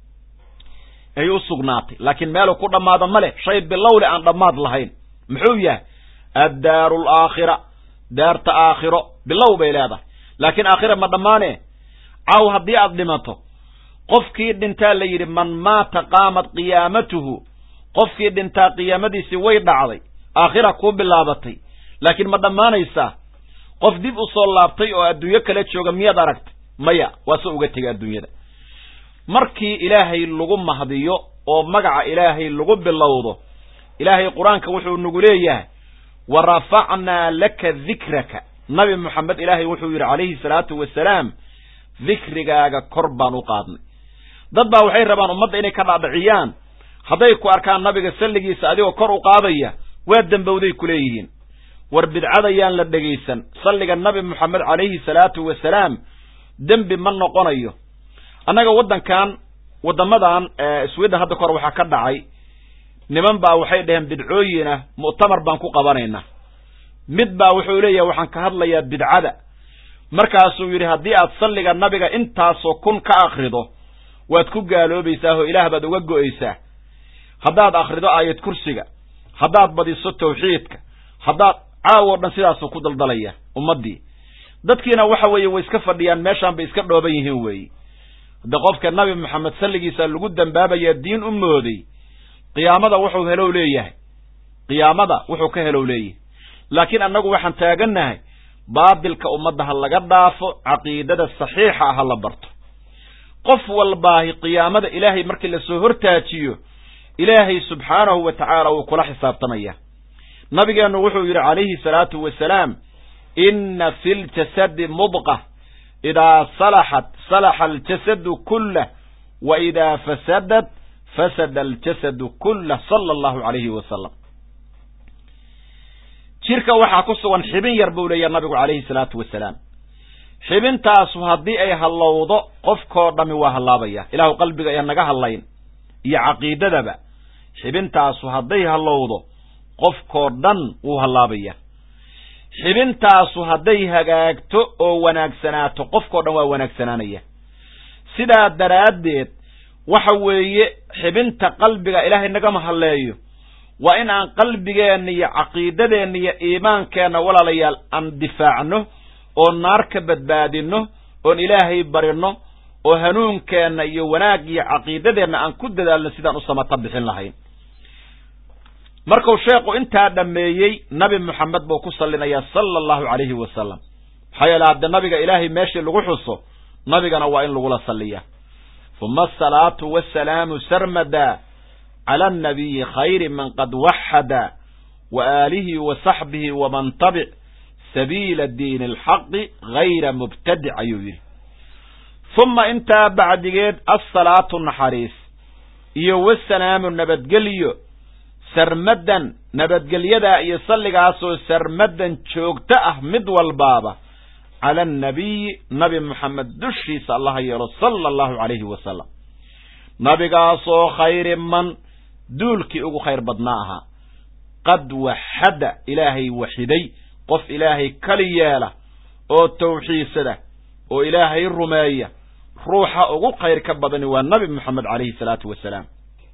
S1: ay u sugnaatay laakiin meeluu ku dhammaado ma leh shay bilowle aan dhammaad lahayn muxuu yahay addaaru alaakhira daarta aakhiro bilow bay leedahay laakiin aakhira ma dhammaane caaw haddii aad dhimato qofkii dhintaa la yidhi man maata qaamat qiyaamatuhu qofkii dhintaa qiyaamadiisii way dhacday aakhira kuu bilaabatay laakiin ma dhammaanaysaa qof dib u soo laabtay oo adduunyo kala jooga miyaad aragtay maya waa se uga tegay adduunyada markii ilaahay lagu mahdiyo oo magaca ilaahay lagu bilowdo ilaahay qur-aanka wuxuu nagu leeyahay wa rafacnaa laka dikraka nabi moxamed ilaahay wuxuu yidhi calayhi salaatu wasalaam dikrigaaga kor baan u qaadnay dad baa waxay rabaan ummadda inay ka dhaadhiciyaan hadday ku arkaan nabiga salligiisa adigoo kor u qaadaya waa dembowday ku leeyihiin war bidcadayaan la dhegaysan salliga nabi moxamed calayhi salaatu wasalaam dembi ma noqonayo annaga waddankan waddamadan sweden hadda kahor waxaa ka dhacay niman baa waxay dhaheen bidcooyinah mu'tamar baan ku qabanaynaa mid baa wuxuu leeyahay waxaan ka hadlayaa bidcada markaasuu yidhi haddii aad salliga nabiga intaasoo kun ka akrido waad ku gaaloobaysaa oo ilaah baad uga go'aysaa haddaad akhrido aayad kursiga haddaad badiso tawxiidka haddaad caawo dhan sidaasuu ku daldalaya ummaddii dadkiina waxa weeye way iska fadhiyaan meeshaan bay iska dhooban yihiin weeye hadde qofka nabi moxamed salligiisa lagu dambaabayaa diin u mooday qiyaamada wuxuu helow leeyahay qiyaamada wuxuu ka helow leeyahay laakiin annagu waxaan taagannahay baatilka ummadda ha laga dhaafo caqiidada saxiixa ah ha la barto qof walbaahi qiyaamada ilaahay markii lasoo hortaajiyo ilaahay subxaanahu wa tacaala wuu kula xisaabtamaya nabigeennu wuxuu yidhi calayhi salaatu wasalaam inna fi ljasadi mudqa idaa salaxat salaxa aljasadu kullah wa idaa fasadat fasada aljasadu kullah sala allahu calayhi wasalam jirka waxaa ku sugan xibin yar buu leeyaha nabigu calayhi salaatu wasalaam xibintaasu haddii ay hallowdo qofkoo dhammi waa hallaabaya ilaahu qalbiga ee naga hadlayn iyo caqiidadaba xibintaasu hadday hallowdo qofkoo dhan wuu hallaabaya xibintaasu hadday hagaagto oo wanaagsanaato qofkoo dhan waa wanaagsanaanaya sidaa daraaddeed waxa weeye xibinta qalbiga ilaahay nagama hadleeyo waa in aan qalbigeenna iyo caqiidadeenna iyo iimaankeenna walaalayaal aan difaacno oo naar ka badbaadinno oon ilaahay barino oo hanuunkeenna iyo wanaag iyo caqiidadeenna aan ku dadaalno sidaan u samata bixin lahayn markuu sheekhu intaa dhammeeyey nabi moxamed buu ku sallinayaa sala allahu calayhi wasalam maxaa yeele hadde nabiga ilaahay meeshii lagu xuso nabigana waa in lagula salliya uma asalaatu wasalaamu sarmada cala annabiyi khayri man qad waxada wa aalihi wa saxbihi waman tabic sabiila diini alxaqi hayra mubtadic ayuu yidhi uma intaa bacdigeed assalaatu naxariis iyo wasalaamu nabadgelyo sarmadan nabadgelyadaa iyo salligaasoo sarmadan joogto ah mid walbaaba cala annabiyi nabi moxamed dushiisa allaha yeelo sala allahu calayhi wasalam nabigaasoo khayri man duulkii ugu khayr badnaa ahaa qad waxada ilaahay waxiday qof ilaahay kali yeela oo tawxiidsada oo ilaahay rumeeya ruuxa ugu khayr ka badani waa nabi moxamed calayhi salaatu wasalaam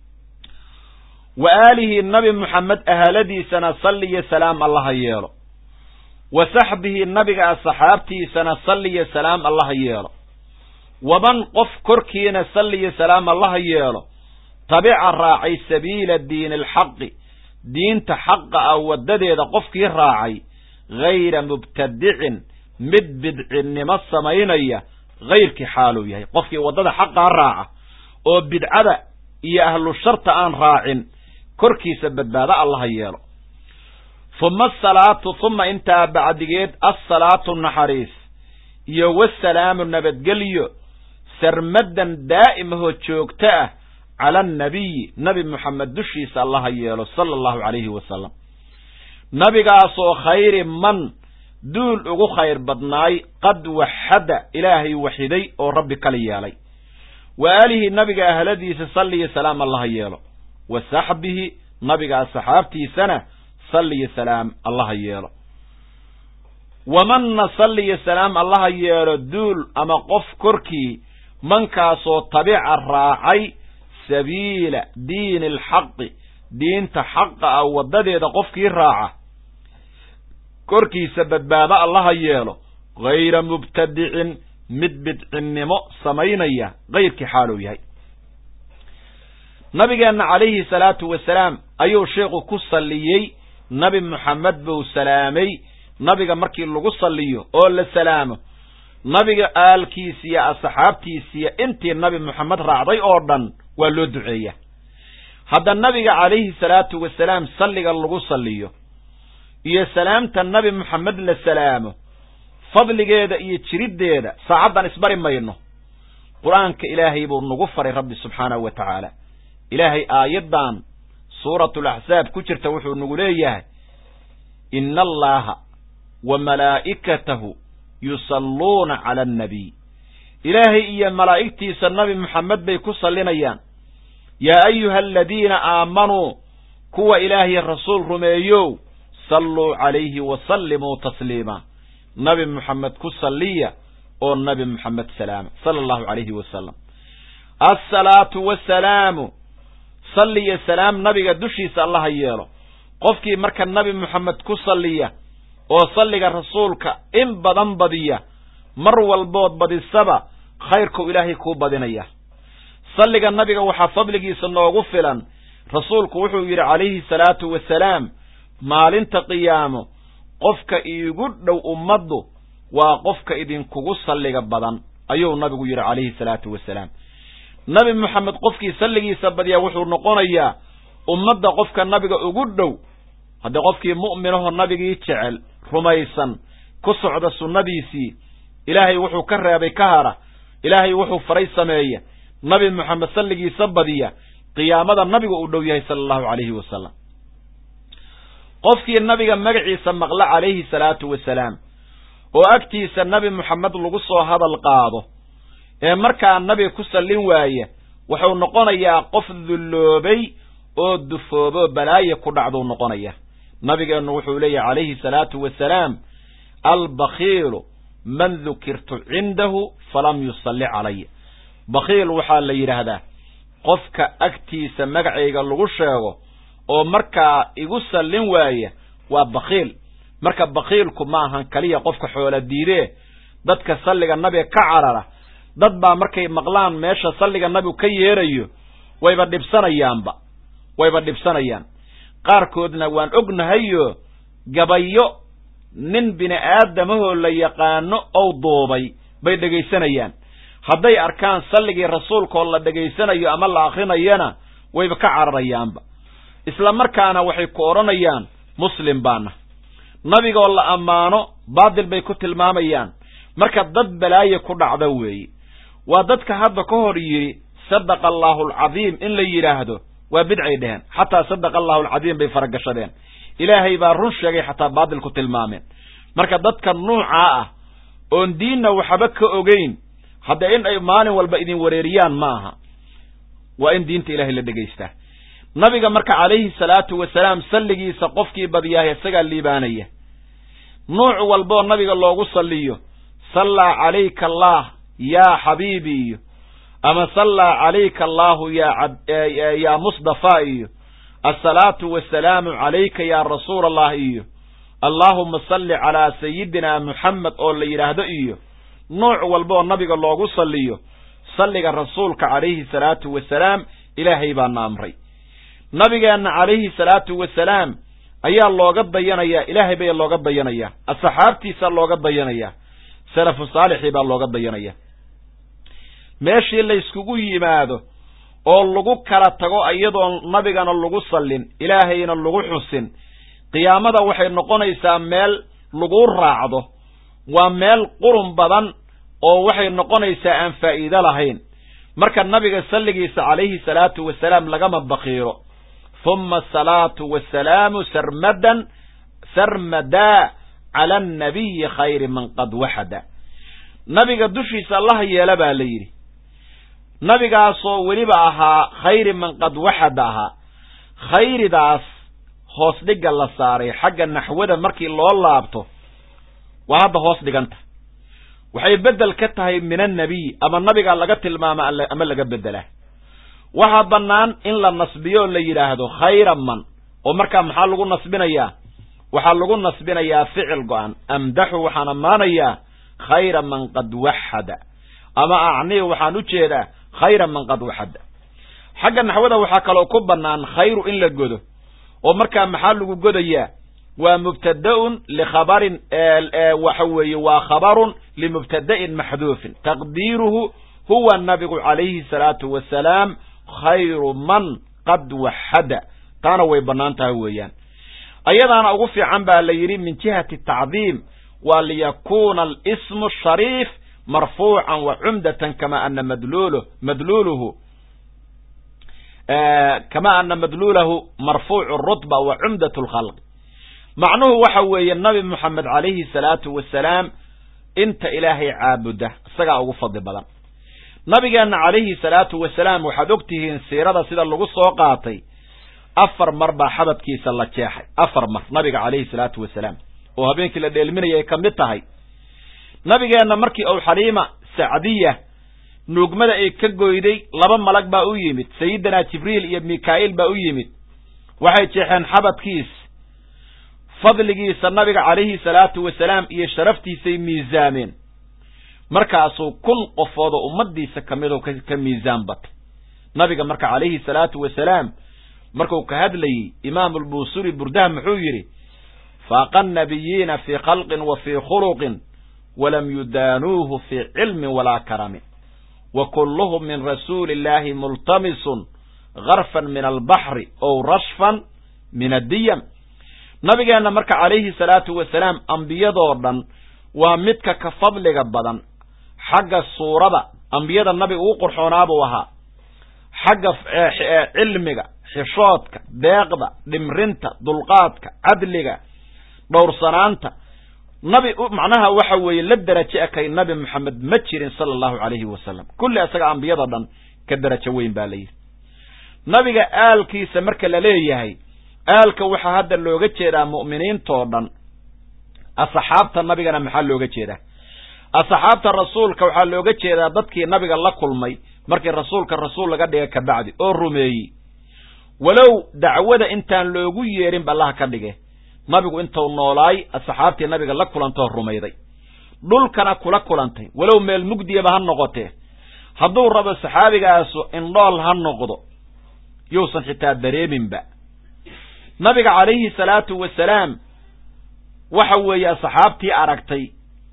S1: wa aalihi nabi moxamed ahaladiisana salliyo salaam allaha yeelo wa saxbihi nabiga asxaabtiisana salliyo salaam allaha yeelo waman qof korkiina salliyo salaam allaha yeelo tabica raacay sabiila diini alxaqi diinta xaqa ah waddadeeda qofkii raacay hayra mubtadicin mid bidcinnimo samaynaya hayrkii xaaluu yahay qofkii waddada xaqaa raaca oo bidcada iyo ahlu sharta aan raacin korkiisa badbaado allaha yeelo huma asalaatu huma intaa bacdigeed assalaatu naxariis iyo wasalaamu nabadgelyo sarmadan daa'imahoo joogto ah cala annabiyi nabi moxamed dushiisa allaha yeelo sala allahu calayhi wasalam nabigaasoo khayri man duul ugu khayr badnaay qad waxada ilaahay waxiday oo rabbi kala yeelay wa aalihi nabiga ahladiisa salliyo salaam allaha yeelo wa saxbihi nabiga asxaabtiisana salliyo salaam allaha yeelo wamanna salliyo salaam allaha yeelo duul ama qof korkii mankaasoo tabica raacay sabiila diini alxaqi diinta xaqa ah waddadeeda qofkii raaca korkiisa badbaado allaha yeelo hayra mubtadicin mid bidcinnimo samaynaya kayrkii xaaluu yahay nabigeenna calayhi salaatu wasalaam ayuu sheikhu ku salliyey nabi moxamed buu salaamay nabiga markii lagu salliyo oo la salaamo nabiga aalkiisiyo asxaabtiisiyo intii nabi moxamed raacday oo dhan waa loo duceeya hadda nabiga calayhi salaatu wasalaam salliga lagu salliyo iyo salaamta nabi moxamed la salaamo fadligeeda iyo jiriddeeda saacaddan isbari mayno qur-aanka ilaahay buu nagu faray rabbi subxaanahu wa tacaala ilaahay aayaddan suuratulaxsaab ku jirta wuxuu nagu leeyahay ina allaha wa malaa'ikatahu yusalluuna cala annabiy ilaahay iyo malaa'igtiisa nabi moxamed bay ku sallinayaan yaa ayuha aladiina aamanuu kuwa ilaahay rasuul rumeeyow salluu calayhi wa sallimuu tasliima nabi moxamed ku salliya oo nabi moxamed salaama sala allahu calayhi wasalam assalaatu wasalaamu salliya salaam nabiga dushiisa allaha yeelo qofkii marka nabi moxamed ku salliya oo salliga rasuulka in badan badiya mar walbood badisaba khayrkuu ilaahay kuu badinaya salliga nabiga waxaa fadligiisa noogu filan rasuulku wuxuu yidhi calayhi salaatu wasalaam maalinta qiyaamo qofka iigu dhow ummaddu waa qofka idinkugu salliga badan ayuu nabigu yidhi calayhi salaatu wasalaam nabi moxamed qofkii salligiisa badiyaa wuxuu noqonayaa ummadda qofka nabiga ugu dhow haddii qofkii mu'minahoo nabigii jecel rumaysan ku socda sunnadiisii ilaahay wuxuu ka reebay ka hara ilaahay wuxuu faray sameeya nabi moxamed salligiisa badiya qiyaamada nabiga uu dhow yahay sala allahu calayhi wasalam qofkii nabiga magaciisa maqla calayhi salaatu wasalaam oo agtiisa nabi moxamed lagu soo hadal qaado ee markaa nabiga ku sallin waaya wuxuu noqonayaa qof dulloobay oo dufooboo balaaye ku dhacduu noqonaya nabigeennu wuxuu leeyahy calayhi salaatu wasalaam albakhiilu man dukirtu cindahu falam yusalli calaya bakhiil waxaa la yidhaahdaa qofka agtiisa magacayga lagu sheego oo markaa igu sallin waaya waa bakhiil marka bakhiilku ma ahan keliya qofka xoola diidee dadka salliga nabiga ka carara dad baa markay maqlaan meesha salliga nabigu ka yeerayo wayba dhibsanayaanba wayba dhibsanayaan qaarkoodna waan ognahayo gabayo nin bini aadamahoo la yaqaano ou duubay bay dhegaysanayaan hadday arkaan salligii rasuulkaoo la dhegaysanayo ama la akrinayana wayba ka cararayaanba isla markaana waxay ku odhanayaan muslim baana nabigoo la ammaano baadil bay ku tilmaamayaan marka dad balaaye ku dhacda weeye waa dadka hadda ka hor yidhi sadaqa allaahu alcadiim in la yidhaahdo waa bidcay dheheen xataa sadaqa allahu alcadiim bay faragashadeen ilaahay baa run sheegay xataa baadil ku tilmaameen marka dadka nuucaa ah oon diinna waxba ka ogeyn hadda in ay maalin walba idin wareeriyaan ma aha waa in diinta ilahay la dhegaystaa nabiga marka calayhi salaatu wasalaam salligiisa qofkii badiyaaha isagaa liibaanaya nuuc walboo nabiga loogu salliyo sallaa calayka allaah yaa xabiibi iyo ama sallaa calayka allaahu yaa musdafaa iyo assalaatu wassalaamu calayka yaa rasuula allah iyo allaahuma salli calaa sayidina muxamed oo la yidhaahdo iyo nuuc walboo nabiga loogu salliyo salliga rasuulka calayhi salaatu wasalaam ilaahay baana amray nabigeenna calayhi salaatu wasalaam ayaa looga dayanayaa ilaahay baa looga dayanayaa asxaabtiisaa looga dayanayaa salafu saalixii baa looga dayanaya meeshii layskugu yimaado oo lagu kala tago iyadoon nabigana lagu sallin ilaahayna lagu xusin qiyaamada waxay noqonaysaa meel lagu raacdo waa meel qurun badan oo waxay noqonaysaa aan faa'iido lahayn marka nabiga salligiisa calayhi salaatu wasalaam lagama bakiiro huma asalaatu wasalaamu sarmadan sarmadaa cala annabiyi khayri man qad waxada nabiga dushiisa allaha yeela baa la yidhi nabigaasoo weliba ahaa khayri man qad waxada ahaa khayridaas hoos dhigga la saaray xagga naxwada markii loo laabto waa hadda hoos dhiganta waxay beddel ka tahay min annabiy ama nabigaa laga tilmaama ama laga beddelaa waxaa bannaan in la nasbiyo oo la yidhaahdo khayra man oo markaa maxaa lagu nasbinayaa waxaa lagu nasbinayaa ficil go-an amdaxu waxaan ammaanayaa khayra man qad waxada ama acnii waxaan u jeedaa khayra man qad waxada xagga naxwada waxaa kaloo ku bannaan khayru in la godo oo markaa maxaa lagu godayaa waa mubtada'un likhabarin waxa weeye waa khabarun limubtada'in maxduufin taqdiiruhu huwa nabigu calayhi salaatu wasalaam khayru man qad waxada taana way bannaan tahay weeyaan ayadaana ugu fiican baa la yidhi min jihati tacdiim waa liyakuuna alismu shariif marfuucan wa cumdatan kama ana madluuluh madluuluhu kama ana madluulahu marfuucu rutba wa cumdat lkhalq macnuhu waxa weeye nabi moxamed calayhi salaatu wasalaam inta ilaahay caabuda isagaa ugu fadli badan nabigeenna calayhi salaatu wasalaam waxaad og tihiin siirada sida lagu soo qaatay afar mar baa xabadkiisa la jeexay afar mar nabiga calayhi salaatu wasalaam oo habeenkii la dheelminaya ay ka mid tahay nabigeenna markii uu xaliima sacdiya nuugmada ay ka goyday laba malag baa u yimid sayidinaa jibriil iyo mikaa'iil baa u yimid waxay jeexeen xabadkiis fadligiisa nabiga calayhi salaatu wasalaam iyo sharaftiisay miisaameen markaasuu kun qofood oo ummaddiisa ka midoo ka miisaan batay nabiga marka calayhi salaatu wasalaam markuu ka hadlayey imaam albusuri burdaha muxuu yidhi faaqa annabiyiina fii khalqin wa fii khuluqin walam yudaanuuhu fii cilmin walaa karamin wa kulluhum min rasuuli illaahi multamisun garfan min albaxri ow rashfan min addiyam nabigeenna marka calayhi salaatu wasalaam ambiyadoo dhan waa midka ka fadliga badan xagga suurada ambiyada nabiga ugu qurxoonaa buu ahaa xagga cilmiga xishoodka deeqda dhimrinta dulqaadka cadliga dhowrsanaanta nabi macnaha waxa weeye la derajo ekay nabi moxamed ma jirin sala allahu calayhi wasalam kulli isaga ambiyada dhan ka derajo weyn baa la yidhi nabiga aalkiisa marka la leeyahay aalka waxaa hadda looga jeedaa mu'miniintoo dhan asxaabta nabigana maxaa looga jeedaa asxaabta rasuulka waxaa looga jeedaa dadkii nabiga la kulmay markii rasuulka rasuul laga dhiga kabacdi oo rumeeyey walow dacwada intaan loogu yeerin ballaha ka dhige nabigu intuu noolaay asxaabtii nabiga la kulantoo rumayday dhulkana kula kulantay walow meel mugdiyaba ha noqotee hadduu rabo saxaabigaasu indhool ha noqdo yuusan xitaa dareeminba nabiga calayhi salaatu wasalaam waxa weeye asxaabtii aragtay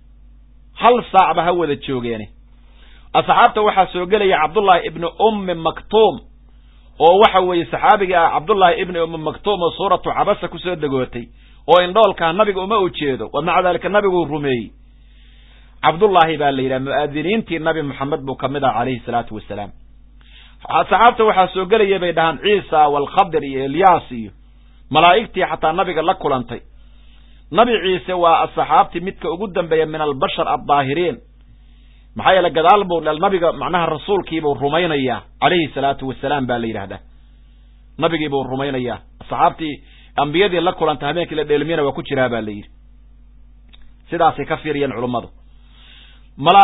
S1: hal saacba ha wada joogeene asxaabta waxaa soo gelaya cabdullaahi ibni ummi maktuum oo waxa weeye saxaabigii ah cabdullaahi ibni ummi maktuum oo suuratu cabasa kusoo degootay oo indhoolkaa nabiga uma ujeedo wa maca daalika nabiguu rumeeyey cabdullaahi baa la yidhaha mu'aadiniintii nabi moxamed buu kamid ah calayhi salaatu wasalaam saxaabta waxaa soo gelaya bay dhahaan ciisa waalkhadir iyo elyaas iyo malaa'igtii xataa nabiga la kulantay nabi ciise waa asxaabtii midka ugu dambeeya min albashar addaahiriin maxaa yeele gadaal buu nabiga macnaha rasuulkiibuu rumaynayaa calayhi salaatu wasalaam baa la yidhahdaa nabigiibuu rumaynayaa asxaabtii ambiyadii la kulantay habeenkii la dheelmiyana waa ku jiraa baa la yidhi sidaasay ka fiiriyeen culummadu mala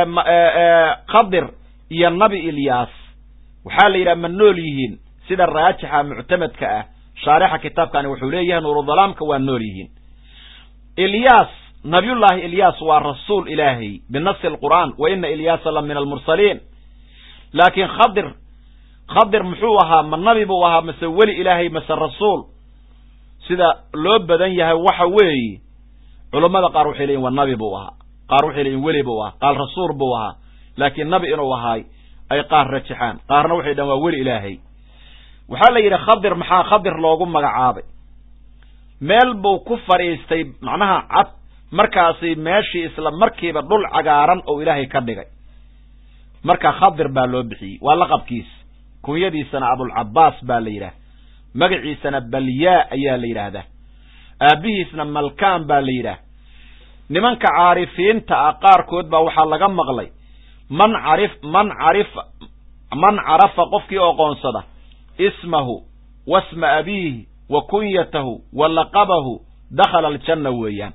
S1: khadir iyo nabi ilyaas waxaa la yidhaha ma nool yihiin sida raajixa muctamadka ah shaarixa kitaabkani wuxuu leeyahay nuurudalaamka waa nool yihiin ilyaas nabiyullaahi ilyaas waa rasuul ilaahay binasi alqur'aan wa ina ilyaasa la min almursaliin laakiin khadir khadir muxuu ahaa ma nabi buu ahaa mase weli ilaahay mase rasuul sida loo badan yahay waxa weeye culammada qaar waxay leeyihin waa nabi buu ahaa qaar waxay leeyihin weli buu ahaa qaar rasuul buu ahaa laakiin nabi inuu ahaay ay qaar rajaxaan qaarna waxay dhahan waa weli ilaahay waxaa la yidhi khadir maxaa khadir loogu magacaabay meel buu ku fadhiistay macnaha cad markaasi meeshii isla markiiba dhul cagaaran oo ilaahay ka dhigay marka khadir baa loo bixiyey waa laqabkiis kunyadiisana abulcabaas baa la yidhaah magaciisana balyaa ayaa la yidhaahdaa aabbihiisna malkaan baa la yidhaah nimanka caarifiinta ah qaarkood baa waxaa laga maqlay man carif man carifa man carafa qofkii oqoonsada ismahu wasma abiihi wa kunyatahu wa laqabahu dakhala aljanna weeyaan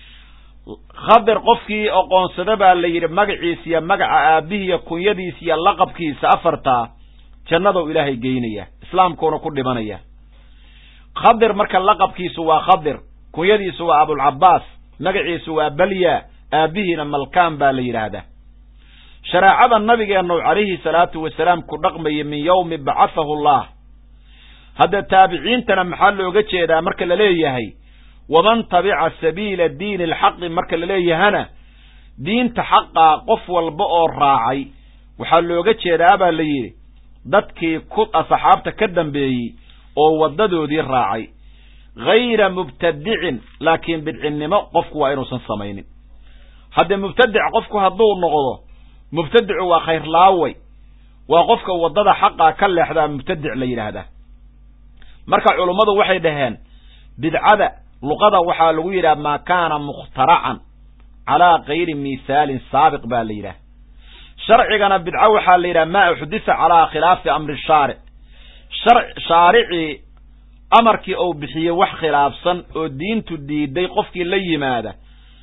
S1: khadir qofkii oqoonsada baa la yidhi magaciisa iyo magaca aabbihiiyo kunyadiisa iyo laqabkiisa afartaa jannadou ilaahay geynaya islaamkuuna ku dhimanaya khadir marka laqabkiisu waa khadir kunyadiisu waa abulcabaas magaciisu waa balya aabbihiina malkaan baa la yidhaahdaa shareecada nabigeennu calayhi salaatu wasalaam ku dhaqmaya min yowmi bacathahu allah hadda taabiciintana maxaa looga jeedaa marka la leeyahay waman tabica sabiila diini alxaqi marka la leeyahana diinta xaqaa qof walba oo raacay waxaa looga jeedaa baa la yidhi dadkii ku asxaabta ka dambeeyey oo waddadoodii raacay hayra mubtadicin laakiin bidcinnimo qofku waa inuusan samaynin haddee mubtadic qofku hadduu noqdo mubtadicu waa khayrlaaway waa qofka waddada xaqaa ka leexdaa mubtadic la yidhaahdaa marka culummadu waxay dhaheen bidcada luqada waxaa lagu yidhaha maa kaana mukhtaracan calaa kayri mithaalin saabiq baa la yidhaha sharcigana bidco waxaa la yidhaha maa uxdisa calaa khilaafi amri shaaric shaaricii amarkii uu bixiyey wax khilaafsan oo diintu diiday qofkii la yimaada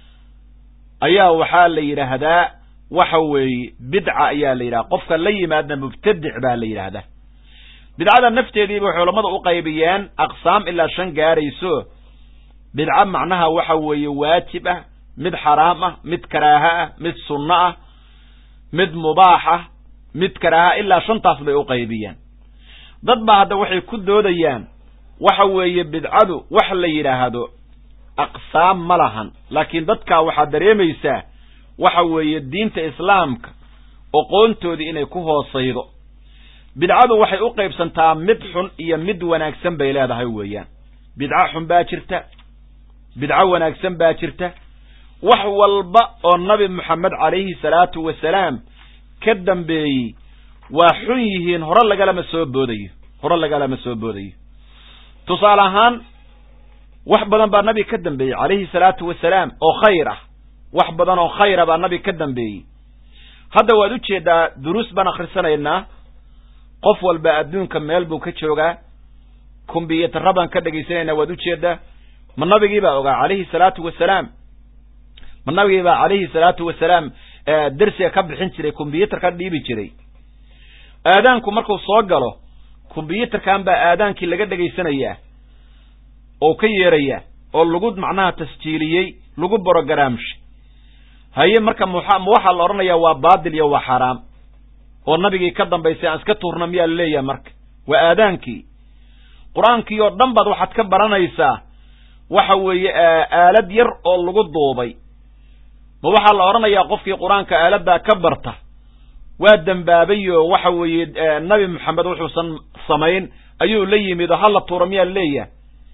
S1: ayaa waxaa la yidhaahdaa waxa weeye bidca ayaa la yidhaha qofka la yimaadna mubtadic baa la yidhaahdaa bidcada nafteediiba waxay culammadu u qaybiyeen aqsaam ilaa shan gaarayso bidco macnaha waxa weeye waajib ah mid xaraam ah mid karaaha ah mid sunno ah mid mubaax ah mid karaaha ilaa shantaas bay u qaybiyeen dad baa hadda waxay ku doodayaan waxa weeye bidcadu wax la yidhaahdo aqsaam ma lahan laakiin dadkaa waxaad dareemaysaa waxa weeye diinta islaamka oqoontoodii inay ku hoosaydo bidcadu waxay u qaybsantaa mid xun iyo mid wanaagsan bay leedahay weeyaan bidco xun baa jirta bidco wanaagsan baa jirta wax walba oo nabi moxamed calayhi salaatu wasalaam ka dambeeyey waa xun yihiin hore lagalama soo boodayo hore lagalama soo boodayo tusaale ahaan wax badan baa nabi ka dambeeyey calayhi salaatu wasalaam oo khayr ah wax badan oo khayra baa nabi ka dambeeyey hadda waad u jeedaa duruus baan akhrisanaynaa qof walba adduunka meel buu ka joogaa kumbiyuutarra baan ka dhegaysanaynaa waad u jeedaa ma nabigii baa ogaa calayhi salaatu wasalaam ma nabigii baa calayhi salaatu wasalaam dersiga ka bixin jiray kumbiyuutar ka dhiibi jiray aadaanku markuu soo galo kumbiyuutarkan baa aadaankii laga dhegaysanayaa oo ka yeerayaa oo lagu macnaha tasjiiliyey lagu brogaraamshay haye marka mma waxaa la odhanayaa waa baatil iyo waa xaaraam oo nabigii ka dambaysay aan iska tuurna miyaa laleeyahay marka waa aadaankii qur-aankii oo dhan baad waxaad ka baranaysaa waxa weeye aalad yar oo lagu duubay ma waxaa la odhanayaa qofkii qur-aanka aaladdaa ka barta waa dembaabay oo waxa weeye nabi moxamed wuxuusan samayn ayuu la yimid oo hala tuura miyaa laleeyahay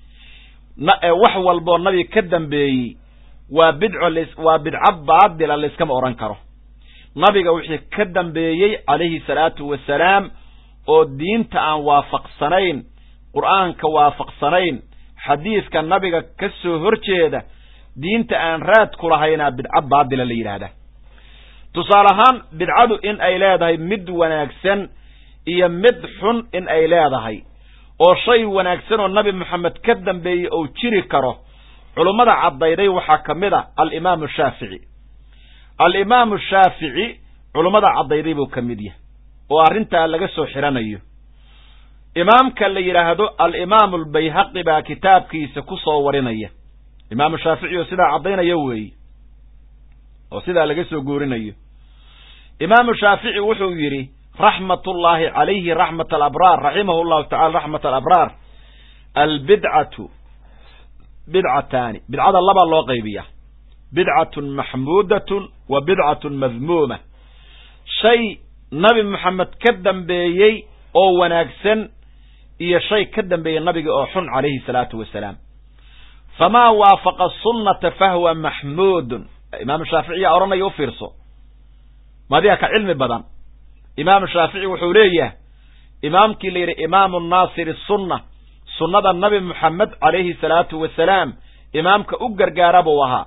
S1: wax walboo nabi ka dambeeyey waa bidco waa bidco baadila layskama odhan karo nabiga wixii ka dambeeyey calayhi salaatu wasalaam oo diinta aan waafaqsanayn qur'aanka waafaqsanayn xadiiska nabiga ka soo horjeeda diinta aan raad ku lahaynaa bidco baadila la yidhaahdaa tusaale ahaan bidcadu in ay leedahay mid wanaagsan iyo mid xun in ay leedahay oo shay wanaagsan oo nabi moxamed ka dambeeyey ou jiri karo culummada caddayday waxaa ka mid a alimaamu shaafici alimaamu shaafici culummada caddayday buu ka mid yahay oo arrintaa laga soo xiranayo imaamka la yidhaahdo alimaamu albayhaqi baa kitaabkiisa ku soo warinaya imaamu shaafici oo sidaa caddaynaya weeye oo sidaa laga soo guurinayo imaamu shaafici wuxuu yidhi raxmatullaahi calayhi raxmat alabraar raximahu llahu tacala raxmat alabraar albidcatu bidcataani bidcada labaa loo qaybiya bidcatun maxmuudatun wa bidcatun madmuuma shay nabi moxamed ka dambeeyey oo wanaagsan iyo shay ka dambeeyey nabiga oo xun calayhi salaatu wasalaam famaa waafaqa sunnata fahuwa maxmuudun imaamu shaaficiyaa odhanaya u fiirso madiga ka cilmi badan imaamu shaafici wuxuu leeyahay imaamkii la yidhi imaamu naasiri sunna sunnada nabi moxamed calayhi salaatu wasalaam imaamka u gargaara buu ahaa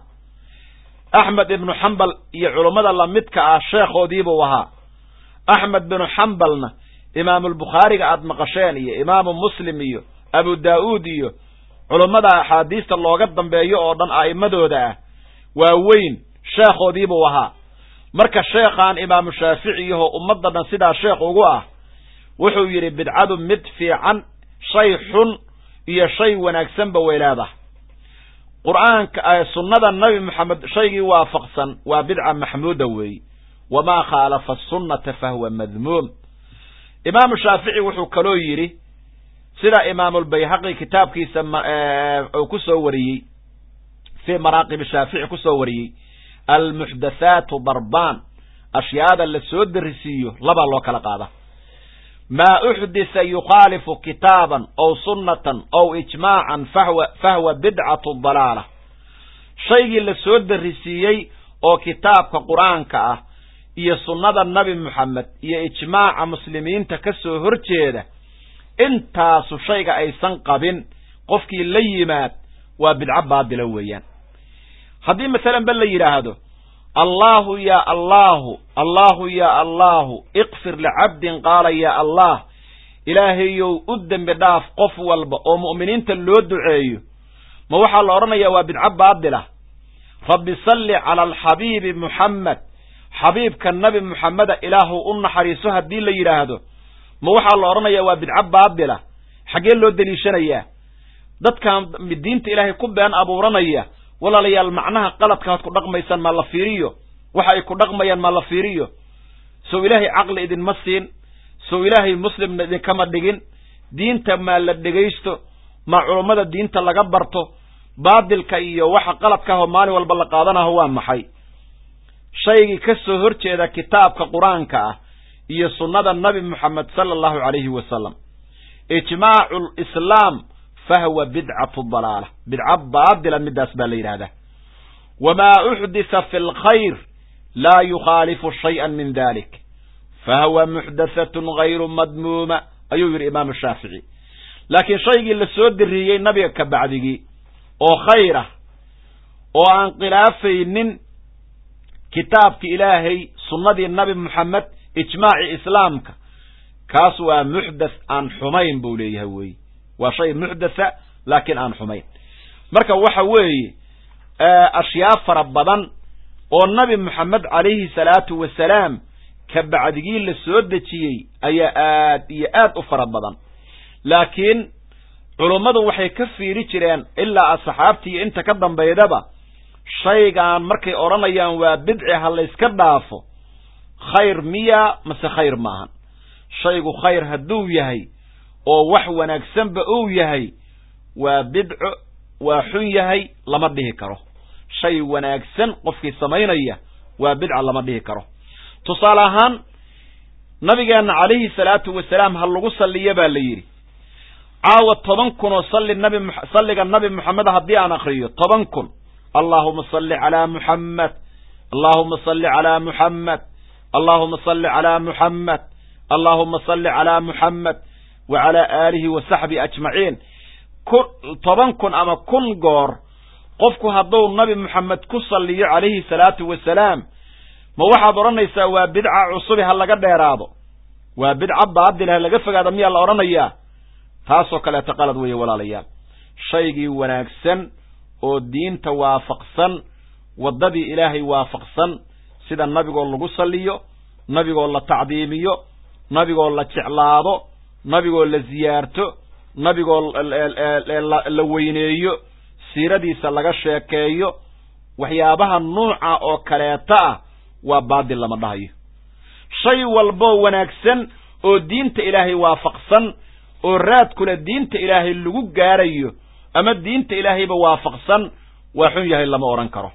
S1: axmed ibnu xambal iyo culummada lamidka ah sheekhoodiibuu ahaa axmed binu xambalna imaamulbukhaariga aad maqasheen iyo imaamu muslim iyo abu daa'uud iyo culummada axaadiista looga dambeeyo oo dhan a'immadooda ah waa weyn sheekhoodiibuu ahaa marka sheekhaan imaamu shaafici yaho ummadda dhan sidaa sheekh ugu ah wuxuu yidhi bidcadu mid fiican shay xun iyo shay wanaagsanba way leedahay qur'aanka sunnada nabi moxamed shaygii waafaqsan waa bidca maxmuuda weeye wamaa khaalafa asunnata fahuwa madmuum imaamu shaafici wuxuu kaloo yidhi sida imaamulbayhaqi kitaabkiisa uu ku soo wariyey fii maraaqib shaafici ku soo wariyey almuxdathaatu darbaan ashyaada la soo darisiiyo labaa loo kala qaada maa uxdisa yukhaalifu kitaaban ow sunnatan ow ijmaacan fahwa fahwa bidcatu dalaala shaygii la soo darisiiyey oo kitaabka qur-aanka ah iyo sunnada nabi moxamed iyo ijmaaca muslimiinta ka soo horjeeda intaasu shayga aysan qabin qofkii la yimaad waa bidco baadila weeyaan haddii masalan ba la yidhaahdo allaahu yaa allaahu allaahu yaa allaahu iqfir licabdin qaala yaa allah ilaahayow u dembi dhaaf qof walba oo mu'miniinta loo duceeyo ma waxaa la odhanayaa waa bidco baadila rabbi salli cala alxabiibi muxammed xabiibka nabi muxameda ilaahu u naxariiso haddii la yidhaahdo ma waxaa la odhanayaa waa bidco baadila xaggee loo deliishanayaa dadkan diinta ilaahay ku been abuuranaya walaalayaal macnaha qaladkaad ku dhaqmaysaan ma la fiiriyo waxa ay ku dhaqmayaan ma la fiiriyo sow ilaahay caqli idinma siin sow ilaahay muslimna idinkama dhigin diinta maa la dhegaysto ma culummada diinta laga barto baadilka iyo waxa qaladkaahoo maalin walba la qaadanaho waa maxay shaygii ka soo hor jeeda kitaabka qur-aanka ah iyo sunnada nabi moxamed sala allahu calayhi wasalam ijmaacu lislaam fahwa bidcatu dalaala bidca baadila midaas baa la yidhahdaa wamaa uxdisa fi lkhayr laa yukhaalifu shayئa min dalik fahuwa muxdathatun gayru madmuuma ayuu yidhi imaamu shaafici laakiin shaygii la soo diriiyey nabiga ka bacdigii oo khayr ah oo aan khilaafaynin kitaabki ilaahay sunnadii nabi moxamed ijmaaci islaamka kaas waa muxdath aan xumayn buu leeyahay weeye waa shay muxdatha laakiin aan xumayn marka waxa weeye ashyaa fara badan oo nabi moxamed calayhi salaatu wasalaam ka bacdigii la soo dejiyey ayaa aad iyo aad u fara badan laakiin culummadu waxay ka fiiri jireen ilaa asxaabtii iyo inta ka dambaydaba shaygaan markay odhanayaan waa bidci ha layska dhaafo khayr miya mase khayr maahan shaygu khayr hadduu yahay oo wax wanaagsanba uu yahay waa bidco waa xun yahay lama dhihi karo shay wanaagsan qofkii samaynaya waa bidca lama dhihi karo tusaale ahaan nabigeenna calayhi salaatu wasalaam ha lagu salliyo baa la yidhi caawa toban kun oo salli nabi salliga nabi moxamed haddii aan akriyo toban kun allaahuma salli calaa muxammed allaahuma salli calaa muxammed allaahuma salli calaa muxammed allaahuma salli calaa muxammed wa calaa aalihi wa saxbihi ajmaciin ku toban kun ama kun goor qofku hadduu nabi moxamed ku salliyo calayhi salaatu wasalaam ma waxaad odhanaysaa waa bidca cusubi ha laga dheeraado waa bidca baadil ha laga fogaado miyaa la odhanayaa taasoo kaleeto qalad weeye walaalayaal shaygii wanaagsan oo diinta waafaqsan waddadii ilaahay waafaqsan sida nabigoo lagu salliyo nabigoo la tacdiimiyo nabigoo la jeclaado nabigoo la ziyaarto nabigoo la weyneeyo siiradiisa laga sheekeeyo waxyaabaha nuuca oo kaleeta ah waa baadil lama dhahayo shay walboo wanaagsan oo diinta ilaahay waafaqsan oo raad kule diinta ilaahay lagu gaarayo ama diinta ilaahayba waafaqsan waa xun yahay lama odhan karo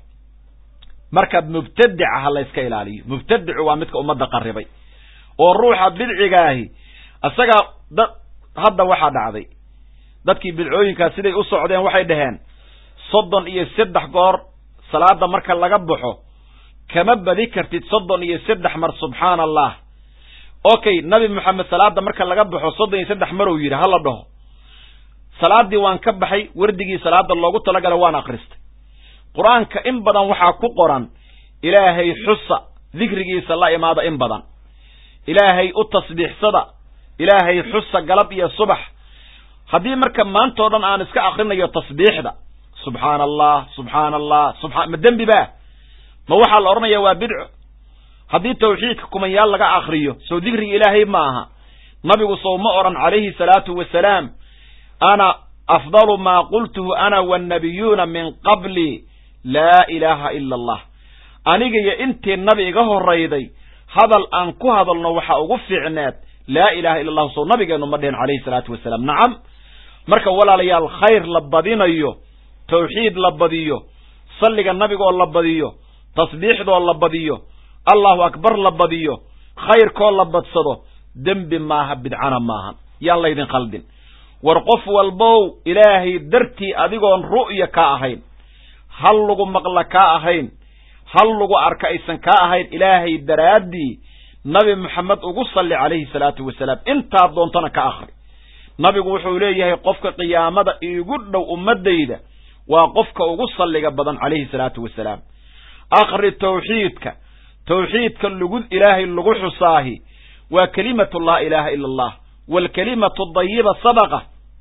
S1: marka mubtadica ha layska ilaaliyo mubtadicu waa midka ummadda qarribay oo ruuxa bidcigaahi isagaa da hadda waxaa dhacday dadkii bidcooyinkaas siday u socdeen waxay dhaheen soddon iyo saddex goor salaada marka laga baxo kama badi kartid soddon iyo saddex mar subxaana allah okay nabi moxamed salaada marka laga baxo soddon iyo saddex mar uu yidhi hala dhaho salaaddii waan ka baxay wardigii salaada loogu talagalay waan akhristay qur-aanka in badan waxaa ku qoran ilaahay xusa dikrigiisa la imaada in badan ilaahay u tasbiixsada ilaahay xusa galab iyo subax haddii marka maantao dhan aan iska akrinayo tasbiixda subxaana allah subxaana allah subaa ma dembi ba ma waxaa la odhanaya waa bidco haddii tawxiidka kumanyaal laga akriyo soo dikriga ilaahay ma aha nabigu sow ma odhan calayhi salaatu wasalaam ana afdalu maa qultuhu ana wannabiyuuna min qabli laa ilaaha ila allah aniga iyo intii nabi iga horrayday hadal aan ku hadalno waxa ugu fiicneed laa ilaha illa allahu sow nabigeennu ma dhihin calayhi salaatu wasalaam nacam marka walaalayaal khayr la badinayo tawxiid la badiyo salliga nabigoo la badiyo tasbiixdoo la badiyo allahu akbar la badiyo khayrkoo la badsado dembi maaha bidcana maahan yaan laydin khaldin war qof walbow ilaahay dartii adigoon ru'ya ka ahayn hal lagu maqla kaa ahayn hal lagu arka aysan kaa ahayn ilaahay daraaddii nabi moxamed ugu salli calayhi salaatu wasalaam intaad doontana ka akhri nabigu wuxuu leeyahay qofka qiyaamada iigu dhow ummaddayda waa qofka ugu salliga badan calayhi salaatu wasalaam akhri tawxiidka tawxiidka lagu ilaahay lagu xusaahi waa kelimatu laa ilaaha ila allah waalkelimatu dayiba sadaqa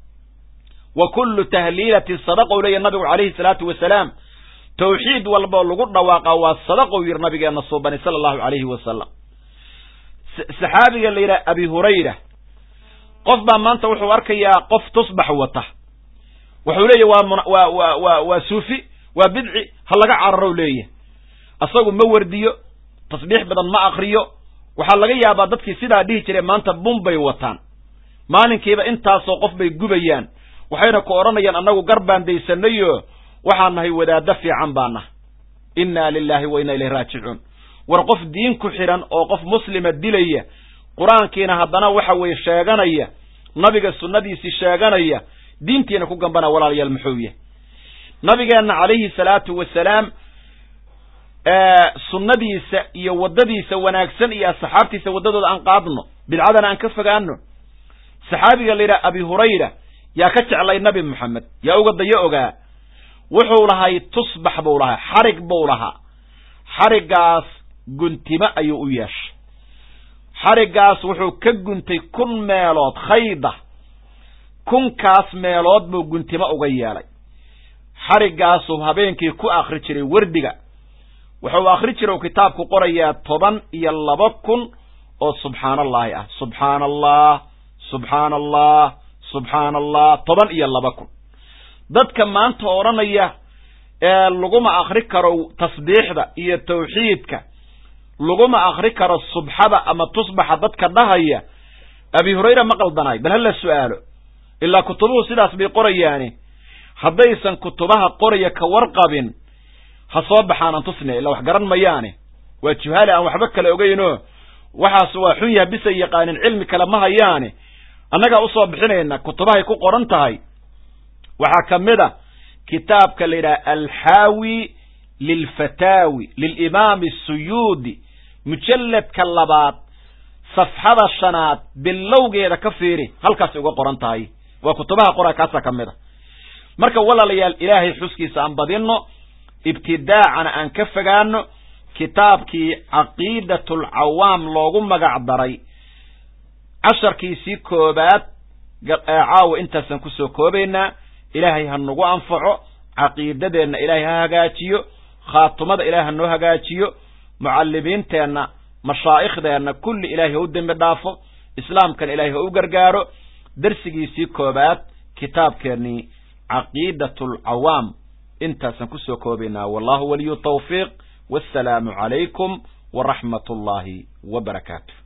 S1: wa kullu tahliilatin sadaqa u leeyahy nabigu calayhi salaatu wasalaam tawxiid walboo lagu dhawaaqa waa sadaqou yidhi nabigeenna suubani sala allahu calayhi wasalam saxaabiga la yidhaha abi hurayra qof baa maanta wuxuu arkayaa qof tusbax wata wuxuu leeyahy waa waa waa waa waa suufi waa bidci ha laga cararow leeyahy asagu ma wardiyo tasbiix badan ma akriyo waxaa laga yaabaa dadkii sidaa dhihi jiray maanta bun bay wataan maalinkiiba intaasoo qof bay gubayaan waxayna ku odhanayaan annagu gar baan daysanayo waxaan nahay wadaaddo fiican baa nahay innaa lilaahi wa inna ilayhi raajicuun war qof diin ku xidhan oo qof muslima dilaya qur-aankiina haddana waxa weeye sheeganaya nabiga sunnadiisii sheeganaya diintiina ku gambana walaalayaal muxuu yahay nabigeenna calayhi salaatu wasalaam sunnadiisa iyo waddadiisa wanaagsan iyo asxaabtiisa waddadooda aan qaadno bidcadana aan ka fogaano saxaabiga la yidhaha abi hurayra yaa ka jeclay nabi moxamed yaa uga dayo ogaa wuxuu lahay tusbax buu lahaa xarig buu lahaa xariggaas guntimo ayuu u yeeshay xariggaas wuxuu ka guntay kun meelood khayda kunkaas meelood buu guntimo uga yeelay xariggaasuu habeenkii ku akhri jiray werdiga wuxuu akhri jira uu kitaabku qorayaa toban iyo laba kun oo subxaana allaahi ah subxaana allah subxaana allah subxaana allah toban iyo laba kun dadka maanta odhanaya ee laguma akri karo tasbiixda iyo tawxiidka laguma akri karo subxada ama tusbaxa dadka dhahaya abi hurayra ma qaldanaay bal hala su'aalo ilaa kutubuhu sidaas bay qorayaani haddaysan kutubaha qoraya ka warqabin ha soo baxaanan tusne illa wax garan mayaane waa juhaali aan waxba kale ogeynoo waxaas waa xun yaha bisay yaqaanin cilmi kale ma hayaane annagaa usoo bixinayna kutubahay ku qoran tahay waxaa ka mid a kitaabka la yidhaha alxaawi lilfataawi lilimaami asuyuudi mujalladka labaad safxada shanaad bilowgeeda ka fiiri halkaasay uga qoran tahay waa kutubaha qora kaasaa ka mid a marka walaalayaal ilaahay xuskiisa aan badinno ibtidaacana aan ka fogaano kitaabkii caqiidatulcawaam loogu magac daray casharkiisii koobaad caawa intaasaan kusoo koobaynaa ilaahay ha nagu anfaco caqiidadeenna ilaahay ha hagaajiyo khaatumada ilaahay ha noo hagaajiyo mucallimiinteenna mashaaikhdeenna kulli ilaahay ha u dembi dhaafo islaamkana ilaahay ha u gargaaro darsigiisii koobaad kitaabkeennii caqiidatulcawaam intaasaan kusoo koobaynaa wallahu waliyu tawfiiq wassalaamu calaykum waraxmat ullaahi wa barakaatu